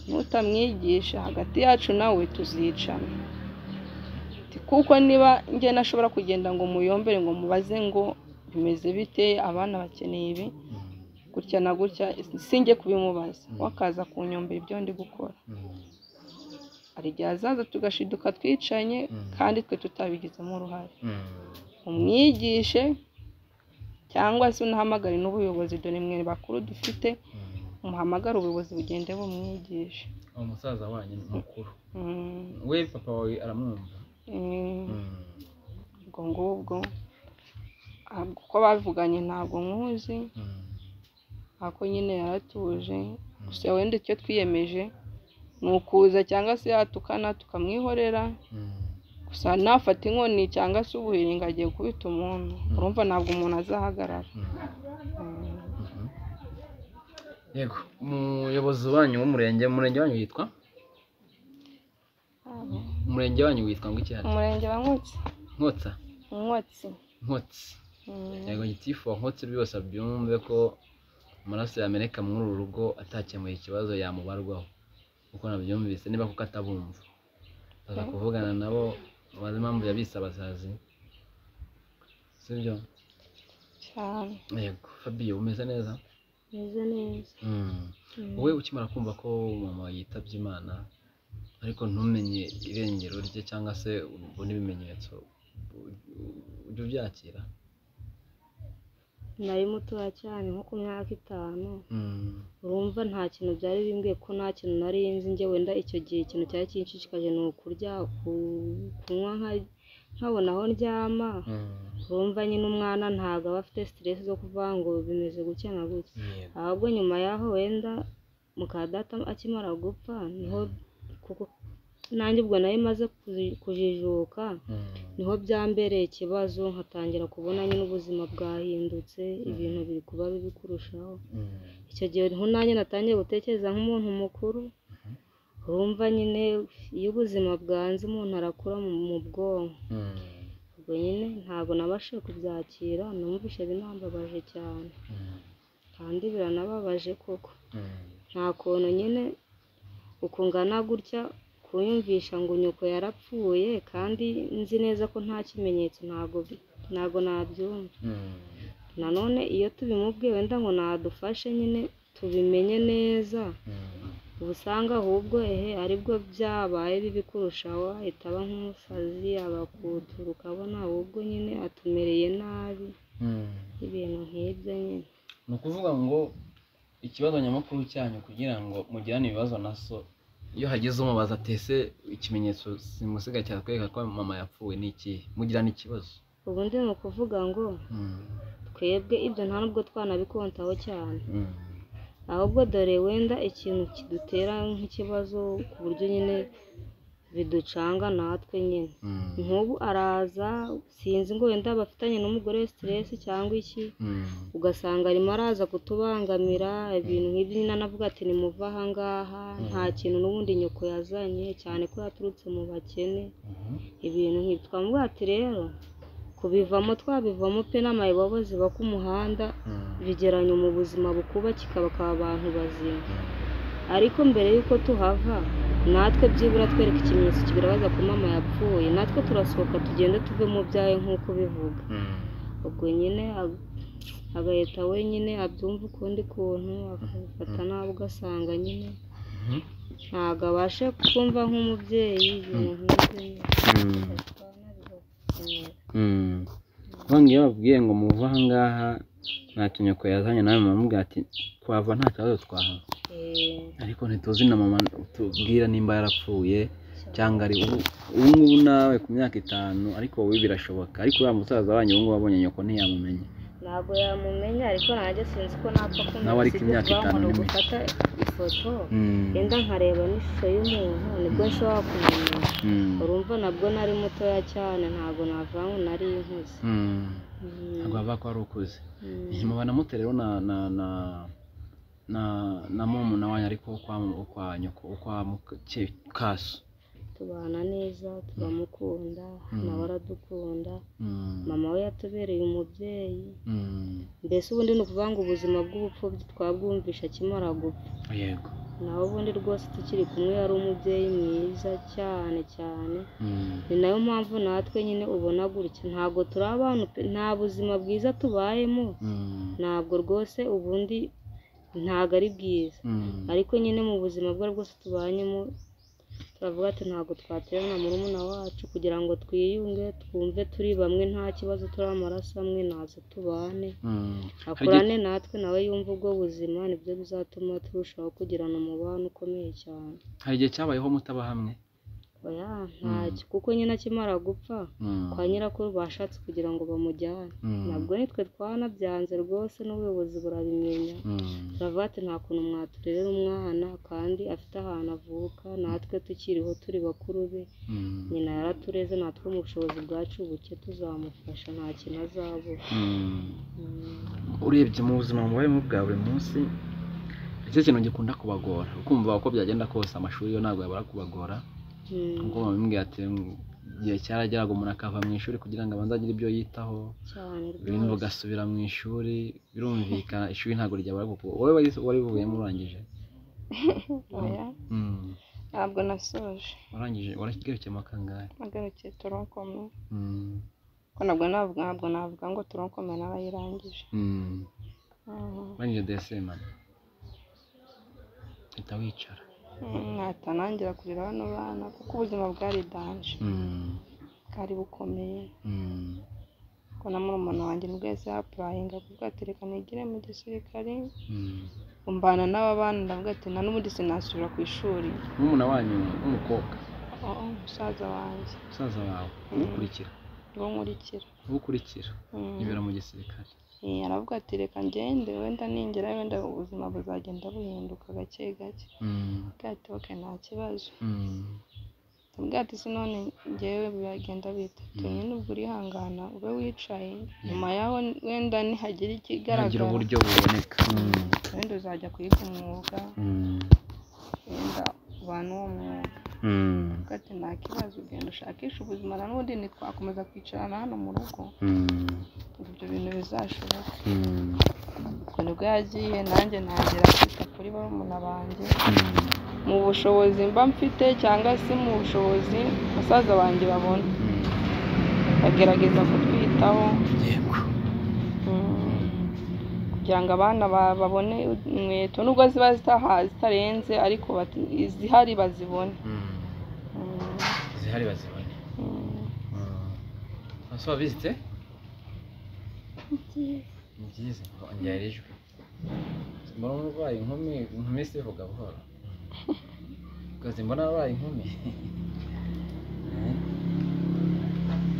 nutamwigisha hagati yacu nawe tuzicana Ati, kuko niba njye nashobora kugenda ngo muyombere ngo mubaze ngo bimeze bite abana bakeneye ibi gutya na gutya sinjye kubimubaza we akaza kunyombera ibyo ndi gukora Mm. hari igihe azaza tugashiduka twicanye kandi twe tutabigizemo uruhare Mm. umwigishe cyangwa se unahamagare n'ubuyobozi dore mwe bakuru dufite Mm. muhamagare ubuyobozi bugende bumwigishe uwo musaza wanyu ni mukuru Mm, we papa wawe aramwumva mm. ubwo ngubwo ah, uko bavuganye ntabwo nkuzi ariko nyine yaratuje gusa wenda icyo twiyemeje ni ukuza cyangwa se yatukana tukamwihorera gusa nafata inkoni cyangwa se ubuhiringa agiye gukubita umuntu urumva ntabwo umuntu azahagarara Mm. yego umuyobozi wanyu w'umurenge umurenge wanyu yitwa Abo. umurenge wanyu witwa ngo iki hano umurenge wa nkotsi nkotsa nkotsi nkotsi Mm. yego gitifu wa nkotsi rwose abyumve ko amaraso yameneka muri uru rugo atakemuye ikibazo yamubarwaho kuko nabyumvise niba kuko atabumva baza kuvugana nabo bazi impamvu yabise abasazi sibyo cyane yego fabiyo umeze neza meze neza Mm. wowe ukimara kumva ko mama yitabye imana ariko ntumenye irengero rye cyangwa se ubone ibimenyetso ujya ubyakira nari mutoya cyane nko ku myaka itanu Mm. urumva nta kintu byari bimbwiye ko nta kintu nari nzi njye wenda icyo gihe ikintu cyari kinshishikaje ni ukurya ku- kunywa nka- nkabona aho ndyama Mm. urumva nyine umwana ntabwo aba afite siteresi zo kuvuga ngo bimeze gutya na gutya Yego. ahubwo nyuma yaho wenda mukadata akimara gupfa niho kuko nanjye ubwo nari maze kuji- kujijuka Mm. niho byambereye ikibazo nkatangira kubona nyine ubuzima bwahindutse ibintu biri kuba bibi kurushaho Mm. icyo gihe niho nanjye natangiye gutekereza nk'umuntu mukuru urumva nyine iyo ubuzima bwanze umuntu arakura mu mu bwonko Mm. ubwo nyine ntabwo nabashije kubyakira numvise binambabaje cyane Mm. kandi biranababaje koko Mm. nta kuntu nyine ukungana gutya kuyumvisha ngo nyoko yarapfuye kandi nzi neza ko nta kimenyetso ntabwo bi- ntabwo nabyumva Mm. nanone iyo tubimubwiye wenda ngo nadufashe nyine tubimenye neza Mm. uba usanga ahubwo ehe aribwo byabaye bibi kurushaho ahita aba nk'umusazi abakutura ukabona ahubwo nyine atumereye nabi Mm. ibintu nk'ibyo nyine ni ukuvuga ngo ikibazo nyamukuru cyanyu kugira ngo mugirane ibibazo na so iyo hagize umubaza atese ikimenyetso simusiga cyatwereka ko mama yapfuye ni ikihe mugirana ikibazo ubundi ni ukuvuga ngo Mm. twebwe ibyo nta nubwo twanabikontaho cyane Mm. ahubwo dore wenda ikintu kidutera nk'ikibazo ku buryo nyine biducanga natwe nyine Mm. nk'ubu araza sinzi ngo wenda bafitanye n'umugore we siteresi cyangwa iki Mm. ugasanga arimo araza kutubangamira ibintu nk'ibyo nyine anavuga ati nimuve ahangaha nta kintu n'ubundi nyoko yazanye cyane ko yaturutse mu bakene Mhm. ibintu nk'ibyo twamuvuga ati rero kubivamo twabivamo pe n'amayobobo ziba ku muhanda Mm. bigeranye mu buzima bukuba kikaba ka abantu bazima ariko mbere y'uko tuhava natwe byibura twereke ikimenyetso kigaragaza ko mama yapfuye natwe turasohoka tugende tuve mu byawe nk'uko bivuga Mm. ubwo nyine ag- agahita we nyine abyumva ukundi kuntu akabifata nabi ugasanga nyine Mhm. ntabwo abashe kumva nk'umubyeyi ibintu nk'ibyo nyine Mm. Twana bigakomera. Kuvuga ngo iyo babwiye ngo muve ahangaha nta kinyoko yazanye nawe muramubwira ati twava nta kibazo twahava Eh, ariko ntituzi na mama tubwira nimba yarapfuye cyangwa ari ubu ubu ngubu nawe ku myaka itanu ariko wowe birashoboka ariko uriya musaza wanyu ubu ngubu wabonye nyoko ntiyamumenya ntabwo yamumenya ariko nanjye sinzi ko napfa kumenya Nawe ariko imyaka itanu ni ni mike. gufata ifoto Mm. yenda nkareba n'ishusho y'umuntu nibwo nshobora kumenya Mm. urumva nabwo nari mutoya cyane ntabwo navuga ngo nari inkuze Mm. Mm, ntabwo bavuga ko wari ukuze mm. nyuma na muto rero na na na na na murumuna wanyu ariko kwa kwa nyoko kwa muke- kaso tubana neza turamukunda nawe aradukunda Mm. mama we yatubereye umubyeyi Mm. mbese ubundi ni ukuvuga ngo ubuzima bw'ubupfubyi twabwumvisha akimara gupfa yego nawe ubundi rwose tukiri kumwe yari umubyeyi mwiza cyane cyane Mm. ni nayo mpamvu natwe nyine ubona gutya ntabwo turi abantu pe nta buzima bwiza tubayemo Mm. ntabwo rwose ubundi ntabwo ari bwiza Mm. ariko nyine mu buzima bwe bwose tubanyemo turavuga ati ntabwo twaterana murumuna wacu kugira ngo twiyunge twumve turi bamwe nta kibazo turi amaraso amwe nazo tubane Mm. akurane natwe nawe yumve ubwo buzima nibyo bizatuma turushaho kugirana umubano ukomeye cyane hari igihe cyabayeho mutaba hamwe oya ntacyo kuko nyine akimara gupfa Mm. kwa nyirakuru bashatse kugira ngo bamujyane Mm. nabwo nitwe twanabyanze rwose n'ubuyobozi burabimenya Mm. turavuga ati nta kuntu mwaturerera umwana kandi afite ahantu avuka natwe tukiriho turi bakuru be Mm. nyina yaratureze natwe mu bushobozi bwacu buke tuzamufasha nta kintu azabura Mm. Mm. urebye mu buzima mubayemo bwa buri munsi nicyo kintu gikunda kubagora ukumva uko byagenda kose amashuri yo ntabwo yabura kubagora kuko bamubwira ati igihe cyarageraga umuntu akava mu ishuri kugira ngo abanze agire ibyo yitaho cyane ibintu rwose ugasubira mu ishuri birumvikana ishuri ntabwo ryabura kuko wowe wari- wari buvuyemo urangije oya Mm. ntabwo nasoje warangije waragarukiyemo akangahe agarukiye turonkome Mm. ko nabwo navuga ntabwo navuga ngo turonkome nawe ayirangije Mm. Mm, warangije DSM uhita wicara mm, ntahita nangira kurira bano bana kuko ubuzima bwari danje Mm. bwari bukomeye Mm. ko na murumuna wanjye nibwo yahise yapurayinga kuko atereka nigire mu gisirikare Mm. umbana n'ababana ndavuga ati nta n'ubundi sinasubira ku ishuri n'umuntu wanyu w'umukobwa oh, oh, musaza wanjye musaza wawe ukurikira niwo nkurikira ukurikira Mm. yibera mu gisirikare Eh, aravuga ati reka ngende wenda ningera wenda ubuzima buzagenda buhinduka gake gake Mm. Avuga ati ok nta kibazo Mm. ndavuga ati sinone ngewe biragenda bitatu nyine ubwo urihangana ube wicaye nyuma yaho wenda nihagira hagira ikigaragara uburyo buboneka Mm. wenda uzajya kwiga umwuga Mm. wenda ubana uwo mwuga Mm. Avuga ati nta kibazo ugenda ushakisha ubuzima na n'ubundi ntitwakomeza kwicarana hano mu rugo Mm. ibyo bintu bizashoboka Mm. ubwo nibwo yagiye nanjye ntangira kwita kuri barumuna banjye mu bushobozi mba mfite cyangwa se mu bushobozi basaza banjye babona bagerageza kutwitaho yego mm, kugira ngo abana ba- babone inkweto nubwo ziba zitaha- zitarenze ariko bati- izihari bazibone Mm. Mm, zihari bazibone mm. ese wabizite byiza ni byiza ongera ijwi mbona umurwayi inkumi inkumi sivuga buhoro ukazi mbona wabaye inkumi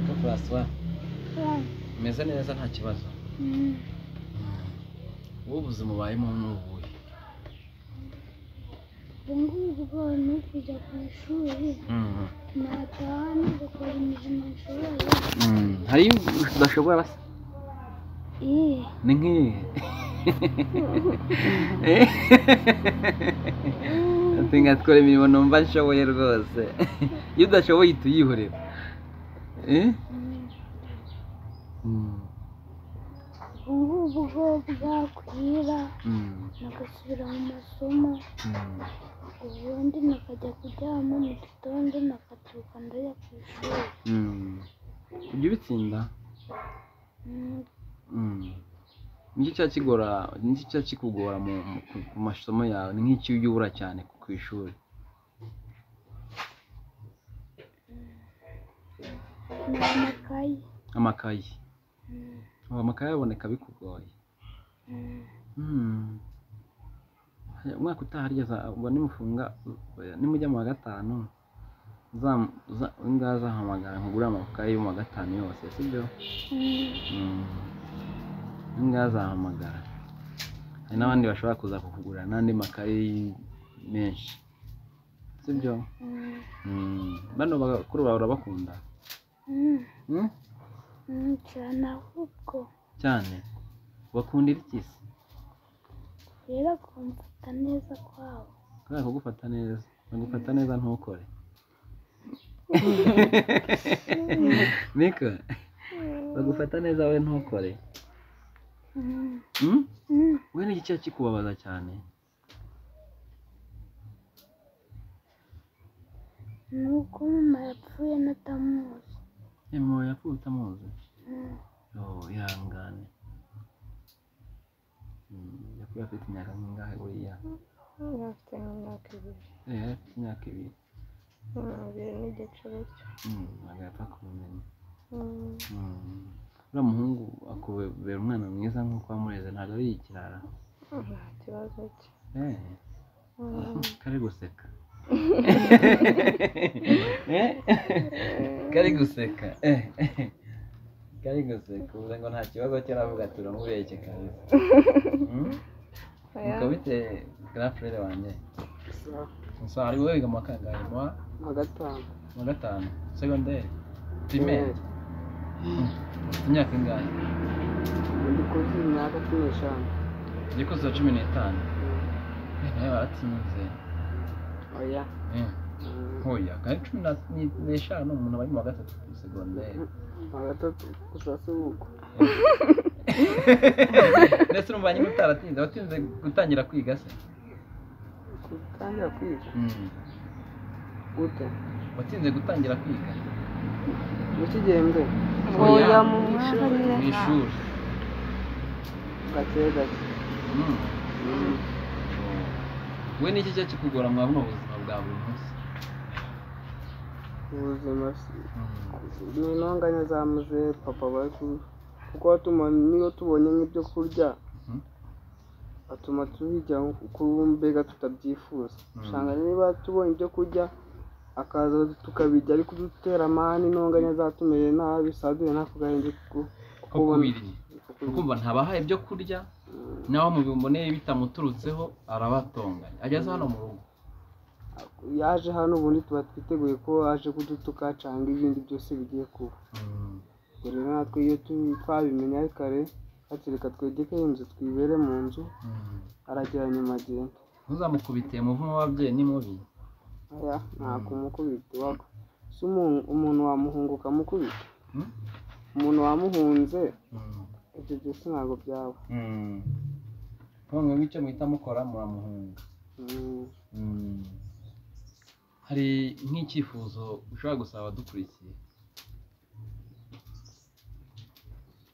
ko puraswa umeze neza nta kibazo Mm. wowe ubuzima ubayemo n'ubuye ubu ngubu bwo ni ukujya ku ishuri nataha nigakora imirimo nshoboye hari udashobora se Eh, ni nk'iyi ati nka twere imirimo numva nshoboye rwose iyo udashoboye uhita uyihorera Eh? mm, Mm. ubu ngubu bwo bwakwira Mm. nagasubira mu masomo Mm. ubundi nakajya kuryama mu gitondo nakabyuka ndajya ku ishuri Mm. ujya ubitsinda Mm, Mm. nicyo cya kigora nicyo cya kikugora mu mu- ku- ku masomo yawe ni nk'icyo ujya ubura cyane ku- ku ishuri ni amakayi amakayi Mm, ubu amakayi aboneka bikugoye mm, Mm. Hari- umwaka utaha harya za- ubwo nimufunga oya, nimujya mu wa gatanu za- za- ngaha zahamagara nkugure amakaye yo mu wa gatanu yose sibyo mm, Mm. ngaha zahamagara hari n'abandi bashobora kuza kukugurira n'andi makaye menshi sibyo mm, Mm. bano bakuru bawe urabakunda mm, Mm? mm, cyane ahubwo cyane bakundira iki se rero kumfata neza kwabo kubera kugufata neza bagufata neza ntukore niko bagufata neza we ntukore Mm, Hmm? mm, we ni iki cyaha kikubabaza cyane ni uko mama yapfuye natamuzi mama yapfuye utamuzi Mm, oh ihangane Hmm, yapfuye afite imyaka nk'ingahe uriya Yari afite nk'imyaka ibiri Eh, yari afite imyaka ibiri Mm, ibiri n'igice gutyo Hmm, ntabwo yapfa kubimenya Mm, Hmm. uriya muhungu akubera umwana mwiza nk'uko wamureze ntabwo ari ikirara nta kibazo cye Eh, Mm, kari guseka Eh? kari guseka Eh, eh. kari guseka uvuze ngo nta kibazo cyaravuga turamubeshye kabisa Hmm? oya. Ukaba ufite grand frere wanjye gusa gusa ari wowe wiga mu wa kangahe mu wa- nka gatanu mu wa gatanu segonderi pirimeri ufite imyaka ingahe ndi kuzi imyaka cumi n'eshanu igikuzi cumi n'itanu Eh, nawe waratsinze oya Eh, Mm, ntoya nka cumi na- ni- n'eshanu umuntu aba ari mu wa gatatu kuri segonderi nka gatatu gusa si uko ndetse urumva nyine utaratinze watinze gutangira kwiga se gutangira kwiga gute watinze gutangira kwiga mu kigembwe oya mu Mu mwaka ishuri. mu nyine ishuri gake gake Mm. Mm. we ni iki cyo kikugora muri buno buzima bwa buri munsi ubuzima si- ni intonganya za muzehe papa bari ku- kuko atuma niyo tubonye nk'ibyo kurya Mhm. atuma tubirya uko mbega tutabyifuza usanga niba tubonye ibyo kurya akaza tukabirya ari kudutera amani intonganya zatumeye nabi saduye nako gahinda ko kubirya ukumva ntabahaye ibyo kurya naho mubiboneye bitamuturutseho arabatonganya ageze hano mu rugo yaje hano ubundi tuba twiteguye ko aje kudutuka cyangwa ibindi byose bigiye kuba dore natwe iyo tu- twabimenye ari kare ati reka twegeke inzu twibere mu nzu aragera nyuma agenda ntuzamukubitiye umuvumo w'ababyeyi ni mubi aya ntabwo umukubita waba si umuntu umuntu wamuhunguka amukubita Hmm? umuntu wamuhunze ibyo byose ntabwo byaba mpamvu nk'icyo muhita mukora muramuhunga Mm. Mm. hari nk'icyifuzo ushobora gusaba abadukurikiye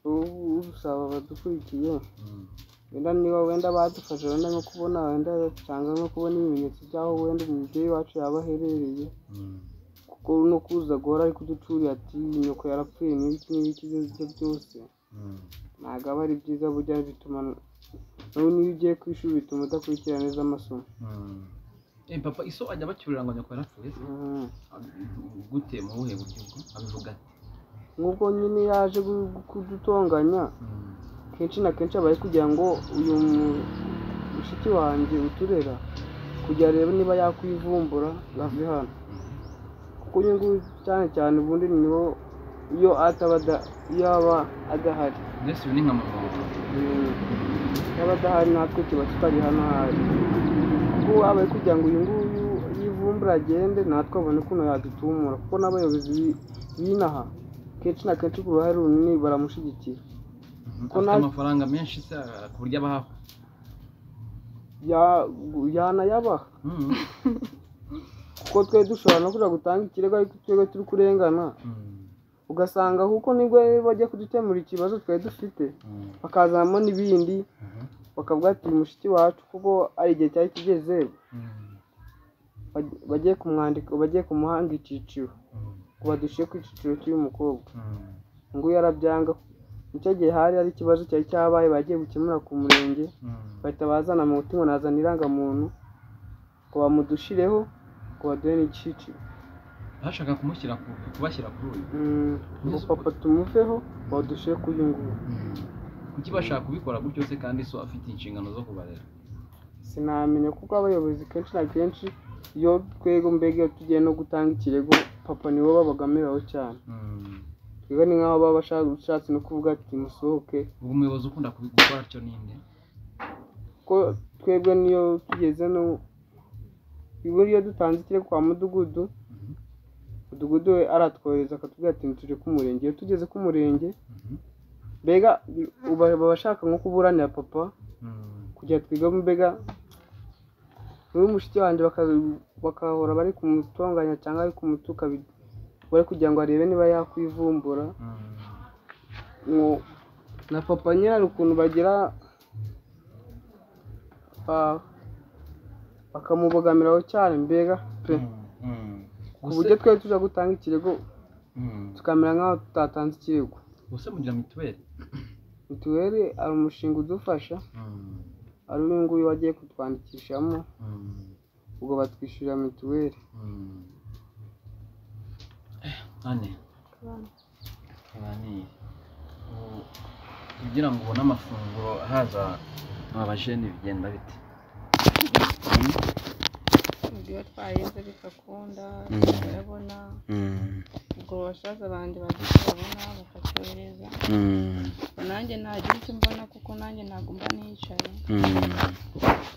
ubu usaba abadukurikiye Mm. wenda niba wenda badufasha wenda nko kubona wenda cyangwa nko kubona ibimenyetso by'aho wenda umubyeyi wacu yaba aherereye Mm. kuko no kuza guhora ari kuducurira ati nyoko yarapfuye n'ibiki n'ibiki ibyo aribyo byose Mm. ntabwo aba ari byiza burya bituma nawe niyo ugiye ku ishuri bituma udakurikira neza amasomo Mm. Eh, papa iso ajya bacyurira ngo nyoko yarapfuye se? Mhm. gute mu buhe buryo bwo abivuga ati nk'ubwo nyine yaje gu- gu- kudutonganya Mm. kenshi na kenshi aba ari kugira ngo uyu mu- mushiki wanjye uturera kugira arebe niba yakwivumbura ave hano kuko nyungu cyane cyane ubundi niho iyo ataba ada- iyo aba adahari mbese uyu ni nka mama wawe yaba adahari natwe tuba tutari hano ahari ubu aba ari kugira ngo uyu nguyu yivumbura agende natwe abone ukuntu yadutumura kuko n'abayobozi bi- b'inaha kenshi na kenshi ku ruhare runini baramushyigikira Mhm. Ko afite naje- amafaranga menshi se ah, ku buryo abahaho Ya- yanayabaha Mm. kuko twe dushobora no kujya gutanga ikirego ariko twebwe turi kurengana Mm. ugasanga kuko nibwo bajya kudukemura ikibazo twari dufite Mm. bakazamo n'ibindi Mhm. bakavuga ati mushiki wacu kuko ari igihe cyari kigeze Mm. baj- bagiye kumwandika bagiye kumuhanga icyiciro Mm. ngo badushyire ku cyiciro cy'uyu mukobwa Mm. nguyu arabyanga nicyo gihe hari hari ikibazo cyari cyabaye bagiye gukemura ku murenge Mm. bahita bazana mu ngo nazana irangamuntu ngo bamudushireho ngo baduhe n'igiciro bashaka kumushyira ku kubashyira kuri uyu Mm, ngo papa tumuveho badushyire kuri uyu nguyu kuki bashaka kubikora gutyo se kandi so afite inshingano zo kubarera sinamenya kuko abayobozi kenshi na kenshi iyo twego mbega iyo tugiye no gutanga ikirego papa nibo babagamiraho cyane Mm. twebwe ni nk'aho baba bashaka- bashatse no kuvuga ati musohoke ubu umuyobozi ukunda kubikora atyo ninde kuko twebwe niyo tugeze no ibura iyo dutanze ikirego kwa mudugudu Mhm. mudugudu we aratwohereza akatubwira ati tuje ku murenge iyo tugeze ku murenge Mhm. mbega uba- baba bashaka nko kuburanira papa Mm. kugira twiga mbega niwe mushiki wanjye baka- bakahora bari kumutonganya cyangwa bari kumutuka bi- bari kugira ngo arebe niba yakwivumbura Mm. ngo- na papa nyine hari ukuntu bagira ba- bakamubogamiraho cyane mbega pe Mm. ku Ubuse- buryo twari tujya gutanga ikirego Mm. tukamera nk'aho tutatanze ikirego ubuse mugira mituweli mituweli hari umushinga udufasha Mm. ari uyu nguyu wagiye kutwandikishamo Mm. ubwo batwishyurira mituweli Mm. Eh, ane tuganire Ubu, kugira ngo ubone amafunguro ahaza aba bajene bigenda bite Mm. ibyo twahinze bigakunda Mm. tukabona Mm, ubwo basaza banjye bagiye babona bakatwohereza mm, ubwo nanjye ntagira icyo mbona kuko nanjye ntabwo mba nicaye mm,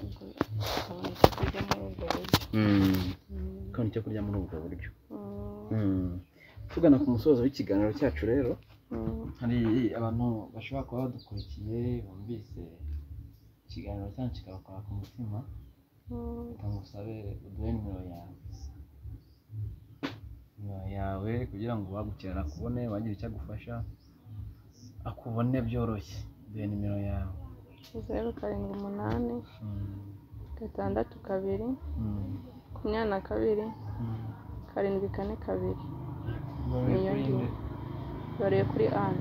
ubwo tukabona icyo kurya muri ubwo buryo mm. Ko bakabona icyo kurya muri ubwo buryo Mm. tugana ku musozo w'ikiganiro cyacu rero hari abantu bashobora kuba badukurikiye bumvise ikiganiro cyacu kikabakora ku mutima reka ngusabe uduhe nimero yawe nimero yawe kugira ngo uwagukera akubone wagira icyo agufasha akubone byoroshye duhe nimero yawe zeru karindwi umunani Mm. gatandatu kabiri Mm. makumyabiri na kabiri Mm. karindwi kane kabiri Ibaruye kuri Niyo nde? bareye kuri ane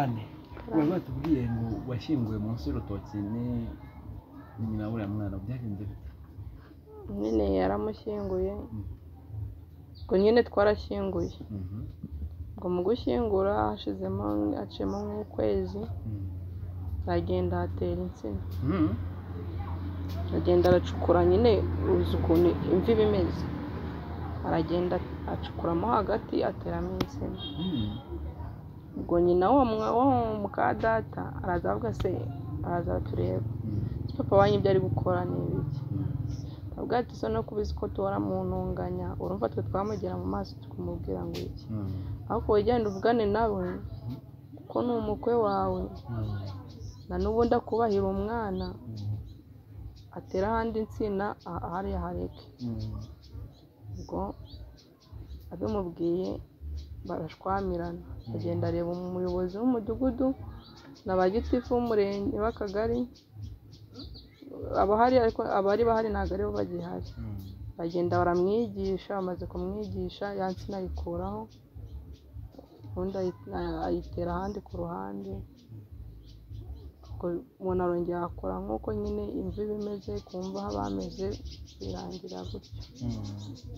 ane bari batubwiye ngo washyinguwe munsi y'urutoki ni ni nyina w'uriya mwana byagenze bite nyine yaramushyinguye ngo nyine twarashyinguye ngo mu gushyingura hashizemo haciyemo nk'ukwezi aragenda hatera insina aragenda aracukura nyine uzi ukuntu imvi iba imeze aragenda acukuramo hagati ateramo insina ubwo nyina wa mwa- wa muka data araza avuga se araza tureba ese papa wanyu ibyo ari gukora ni ibiki avuga ati so no kubizi ko duhora mu ntunganya urumva twe twamugera mu maso tukamubwira ngo iki ariko ugenda uvugane nawe kuko ni umukwe wawe na n'ubundi akubahira umwana atera ahandi insina aha- hariya hareke ubwo abimubwiye barashwamirana agenda areba umuyobozi w'umudugudu na ba gitifu w'umurenge w'akagari abahari ariko abari bahari ntabwo aribo bagihari bagenda baramwigisha bamaze kumwigisha ya nsina ayikuraho ubundi ayi- a- ayitera ahandi ku ruhande ubwo umuntu arongera akora nk'uko nyine imvi iba imeze kumva aho bameze birangira gutyo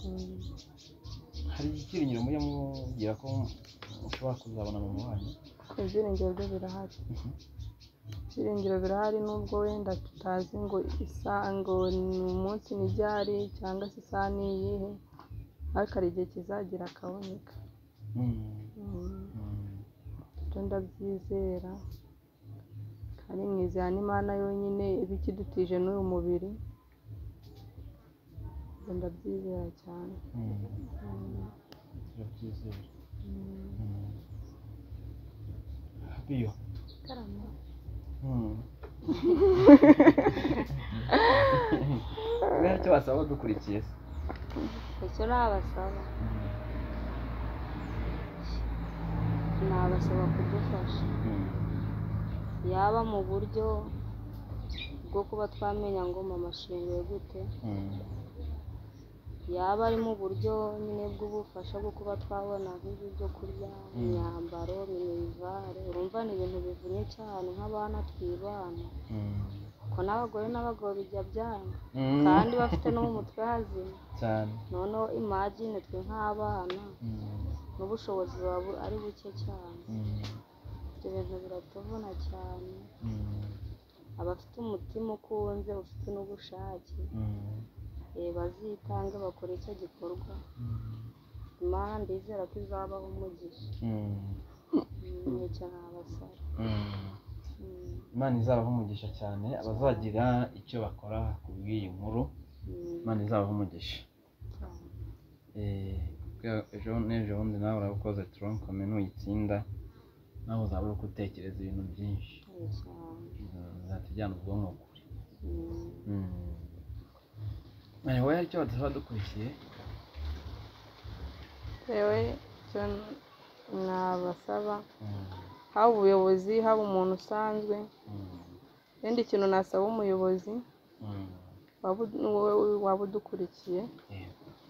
Mm. hari ikiringiro mujya mubwira ko ushobora kuzabona mu muhanda ibyiringiro byo birahari ibyiringiro birahari nubwo wenda tutazi ngo isaha ngo ni umunsi ni ryari cyangwa se isaha ni iyihe ariko hari igihe kizagira akaboneka Mm. ibyo ndabyizera kandi mwizera n'imana yonyine iba ikidutije n'uyu mubiri ibyo ndabyizera cyane turabyizera biyo karama rero icyo wasaba dukurikiye se icyo nabasaba nabasaba kudufasha yaba mu buryo bwo kuba twamenya ngo mama ashinguye gute yaba ari mu buryo nyine bw'ubufasha bwo kuba twabona nk'ibyo byo kurya imyambaro minivare urumva ni ibintu bivunnye cyane nk'abana twibana kuko n'abagore n'abagabo bijya byanga kandi bafite no mu mutwe hazima cyane noneho imagine twe nk'abana n'ubushobozi buba bu- ari buke cyane ibyo bintu biratuvuna cyane abafite umutima ukunze ufite n'ubushake eh, bazitange bakore icyo gikorwa imana ndizera ko izabaho umugisha Mm, nicyo nabasaba Mm, imana izabaha umugisha cyane abazagira icyo bakora ku bw'iyi nkuru mm, imana izabaha umugisha cyane. Eh, bwa- ejo n'ejo bundi nawe uraba ukoze turonkome nuyitsinda nawe uzaba uri gutekereza ibintu byinshi Eh, cyane. bizahita ujyana ubwonko kure Mm, wowe hari icyo badusaba dukurikiye yewe icyo nabasaba haba ubuyobozi haba umuntu usanzwe ikindi kintu nasaba umuyobozi waba ud- wowe- waba udukurikiye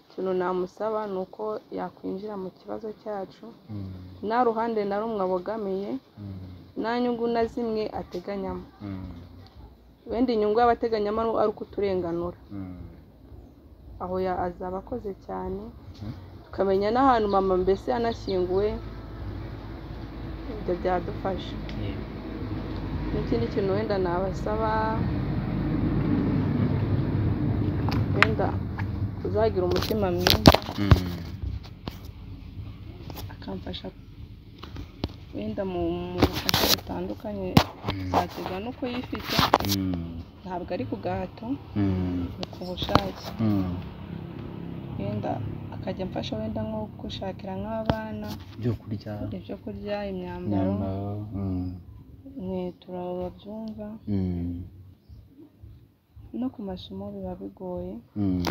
ikintu namusaba ni uko yakwinjira mu kibazo cyacu nta ruhande na rumwe abogamiye nta nyungu na zimwe ateganyamo wenda inyungu y'abateganyamo ari ukuturenganura aho ya- azaba akoze cyane tukamenya n'ahantu mama mbese yanashyinguwe ibyo byadufasha n'ikindi kintu wenda nabasaba wenda kuzagira umutima mwiza akamfasha wenda mu mu bufasha butandukanye twaterwa n'uko yifite ntabwo ari ku gahato ni ku bushake wenda akajya amfasha wenda nko gushakira nk'abana ibyo kurya ibyo kurya imyambaro imyambaro mm, inkweto babyumva mm, no ku masomo biba bigoye mm,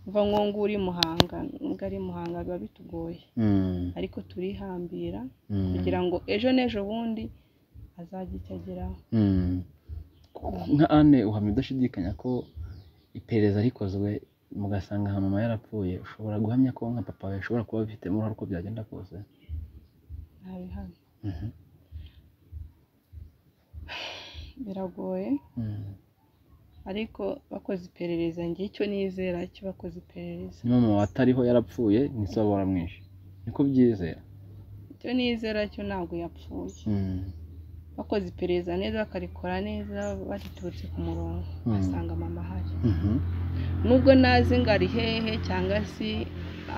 mva nko nguri i muhanga nubwo ari i muhanga biba bitugoye mm, ariko turihambira mm, kugira ngo ejo n'ejo bundi azajye icyo ageraho mm. nka ane uhamya udashidikanya ko iperereza rikozwe mugasanga nka mama yarapfuye ushobora guhamya ko nka papa we ashobora kuba abifitemo uruhare uko byagenda kose ntabihamya Mhm. biragoye Mm. ariko bakoze iperereza njye icyo nizera cyo bakoze iperereza ni mama watariho yarapfuye ni so baramwishe niko byizera icyo nizera cyo ntabwo yapfuye Mm. bakoze iperereza neza bakarikora neza bariturutse ku murongo Mm. basanga mama ahari Mhm. nubwo nazi ngo ari hehe cyangwa se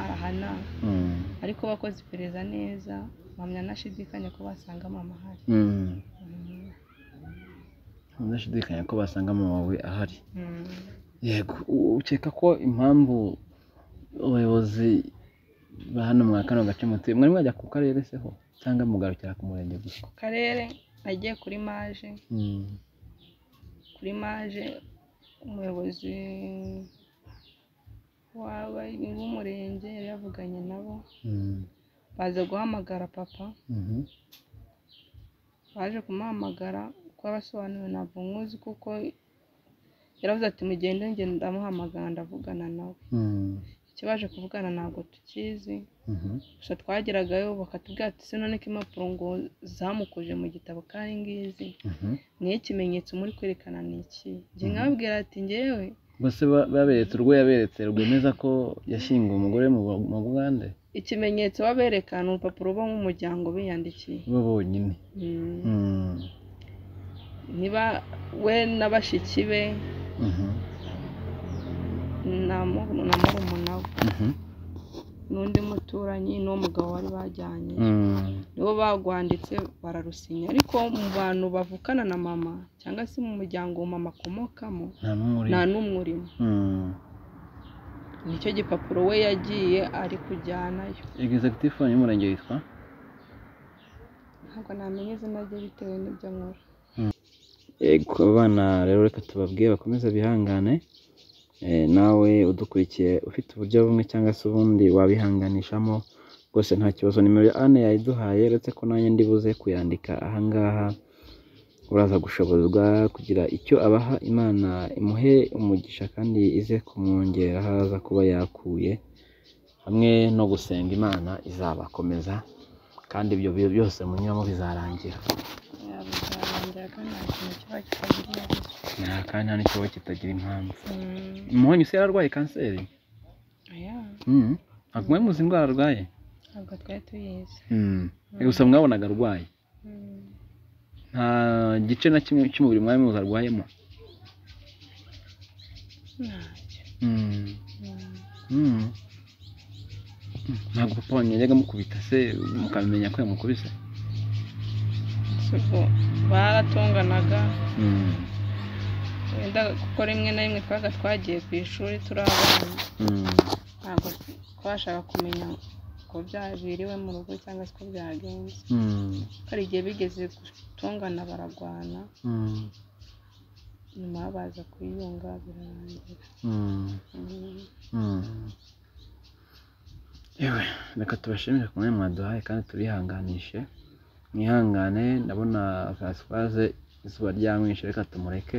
arahana Mm. ariko bakoze iperereza neza mpamya nashidikanya ko basanga mama ahari Mm. Mhm. udashidikanya ko basanga mama wawe ahari Mhm. yego u- ukeka ko impamvu abayobozi ba hano mwa kano gace mutuye mwari mwajya ku karere seho cyangwa mugarukira ku murenge gusa ku karere nagiye kuri maje Mm. kuri maje umuyobozi w'aba- w'umurenge yari yavuganye nabo Mm. baza guhamagara papa Mhm. baje kumuhamagara uko abasobanuriwe ntabwo nkuzi kuko yaravuze ati mugende njye ndamuhamagara ndavugana nawe Mm. icyo baje kuvugana ntabwo tukizi Mhm. gusa twageragayo bakatubwira ati se none ko impapuro ngo zamukuje mu gitabo kandi ngizi Mhm. niyo ikimenyetso muri kwerekana ni iki njye nkababwira ati njyewe bose ba- baberetse urwo yaberetse rwemeza ko yashyinguwe umugore mu Bwa- mu bugande ikimenyetso baberekana urupapuro bo nk'umuryango biyandikiye bo bonyine Mm. Mm. niba we na bashiki be Mhm. na mu- na murumuna we Mhm. n'undi muturanyi n'uwo mugabo bari bajyanye Mm. nibo bagwanditse bararusinya ariko mu bantu bavukana na mama cyangwa se mu muryango mama akomokamo nta n'umwe urimo. nta n'umwe urimo Mm. nicyo gipapuro we yagiye ari kujyanayo executive fone y'umurenge yitwa ntabwo namenya izina rye bitewe n'ibyo nkora yego abana rero reka tubabwire bakomeze bihangane Eh, nawe udukurikiye ufite uburyo bumwe cyangwa se ubundi wabihanganishamo rwose nta kibazo nimero ya ane yayiduhaye uretse ko nanjye ndibuze kuyandika ahangaha uraza gushoborwa kugira icyo abaha imana imuhe umugisha kandi ize kumwongera aho aza kuba yakuye hamwe no gusenga imana izabakomeza kandi ibyo bi- byose munyuramo bizarangira yabizarangira kandi nta kintu kiba kitagira iherezo nta kandi nta n'ikibazo kitagira impamvu Mm, umuhonyi se yararwaye kanseri oya, Mm. ntabwo mwari muzi indwara arwaye ntabwo twari tuyizi gusa mwabonaga arwaye Mm, nta gice na kimwe cy'umubiri mwari muzi arwayemo ntacyo. Mm. Mm, Mm. ntabwo papa wanyu yajyaga amukubita se mukamenya ko yamukubise si ubwo baratonganaga Mm. wenda kuko rimwe na rimwe twabaga twagiye ku ishuri turi abana Mm. ntabwo twashaka kumenya ko byabiriwe mu rugo cyangwa se ko byagenze Mm. Ko hari igihe bigeze gutongana baragwana Mm. nyuma baza kuyunga birarangira Mm. Mm, Mm. yewe reka tubashimire ku mwanya mwaduhaye kandi tubihanganishe mwihangane ndabona fasipase izuba ryamwishe reka tumureke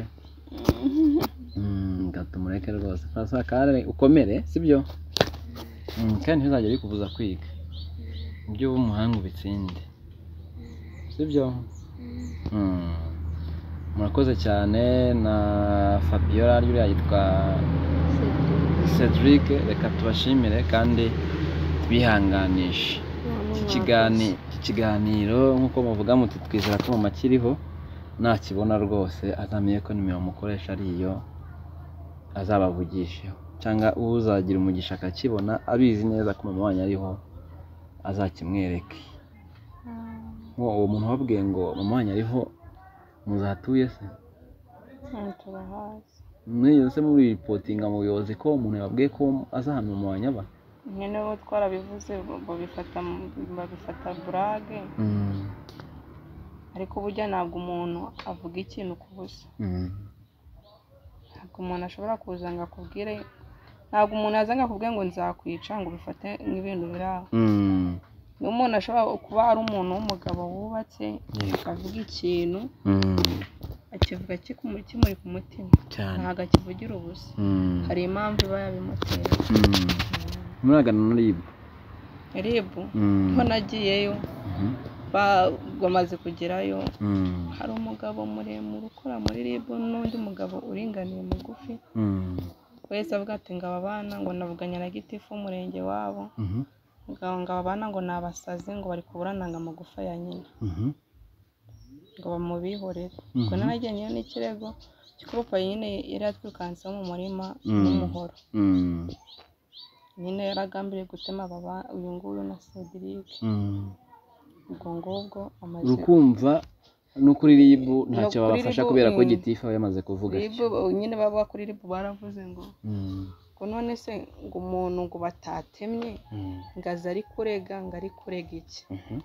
Mm, reka tumureke rwose fasipase kare ukomere sibyo Mm, kandi ntizajya bikubuza kwiga ibyo uba umuhanga ubitsinde sibyo Mm. murakoze cyane na fabiola uriya yitwa Cedric reka tubashimire kandi twihanganishe iki kiganiro iki kiganiro nk'uko muvuga muti twizera ko mama akiriho nakibona rwose azamenye ko nimero mukoresha ari iyo azabavugisheho cyangwa uzagira umugisha akakibona abizi neza ko mama wanyu ariho azakimwereke mm. ngo uwo muntu wababwiye ngo mama wanyu ariho muzatuye se ntabwo tubahazi mwigeze muripotinga mu buyobozi ko umuntu yababwiye ko azahanwa mama wanyu aba nyine bo twarabivuze babifata babifata burage ariko burya ntabwo umuntu avuga ikintu ku busa ntabwo umuntu ashobora kuza ngo akubwire ntabwo umuntu aza ngo akubwire ngo nzakwica ngo ubifate nk'ibintu biri aho niyo umuntu ashobora kuba ari umuntu w'umugabo wubatse akavuga ikintu akivuga kimuri ku mutima cyane ntabwo akivugira ubusa hari impamvu iba yabimuteye muragana na ribu ribu ko nagiyeyo ba- bamaze kugerayo hari umugabo muremure ukora muri ribu n'undi mugabo uringaniye mugufi wese avuga ati ngo aba bana ngo navuganye na gitifu w'umurenge wabo ngo ngo aba bana ngo ni abasazi ngo bari kuburananga amagufa ya nyina ngo bamubihorere ubwo naragenyeyo n'ikirego cy'uko nyine yari yatwikanseho mu murima n'umuhoro nyine yaragambiriye gutema aba ba- uyu nguyu na Cedric ubwo ngubwo amaze urukumva no kuri ribu ntacyo No kuri babafasha ribu, kubera ko mm. gitifu aba yamaze kuvuga atyo. Ribu, nyine baba kuri ribu baravuze ngo Mm, ngo none se ngo umuntu ngo batatemye mm, ngo aze ari kurega ngo ari kurega iki mhm,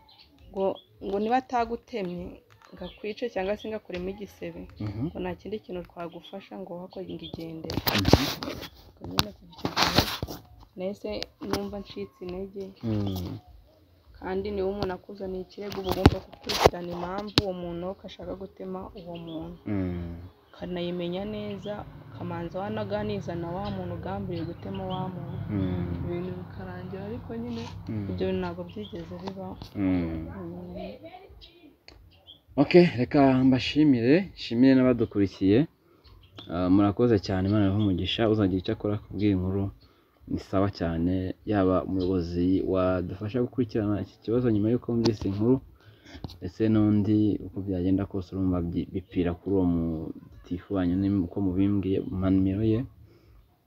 ngo ngo niba atagutemye ngo akwice cyangwa se ngo akuremo igisebe mhm, ngo nta kindi kintu twagufasha ngo wakore ngo igendere mhm, Ubwo nyine kuva icyo gihe nahise numva ncitse intege mm, kandi niba umuntu akuzaniye ikirego uba ugomba gukurikirana impamvu uwo muntu ashaka gutema uwo muntu mm, ukanayimenya neza ukamanza wanaganiza na wa muntu ugambiriye gutema wa muntu mm, ibintu bikarangira ariko nyine mm, ibyo bintu ntabwo byigeze bibaho mm. Mm. ok reka mbashimire nshimire n'abadukurikiye Ah, murakoze cyane imana ibahe umugisha uzagira icyo akora ku bw'inkuru ni sawa cyane yaba umuyobozi wadufasha gukurikirana iki kibazo nyuma y'uko wumvise inkuru ndetse n'undi uko byagenda kose urumva bi- bipfira kuri uwo mutifu wanyu n'im- uko mubimbwiye mu nimero ye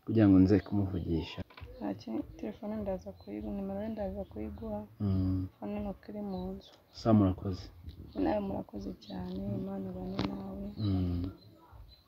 kugira ngo nze kumuvugisha ntacyo telefone ndaza kuyiguha nimero ye ndaza kuyiguha Mm, hano nuko iri mu nzu sawa murakoze nawe murakoze cyane imana ibane nawe Mm.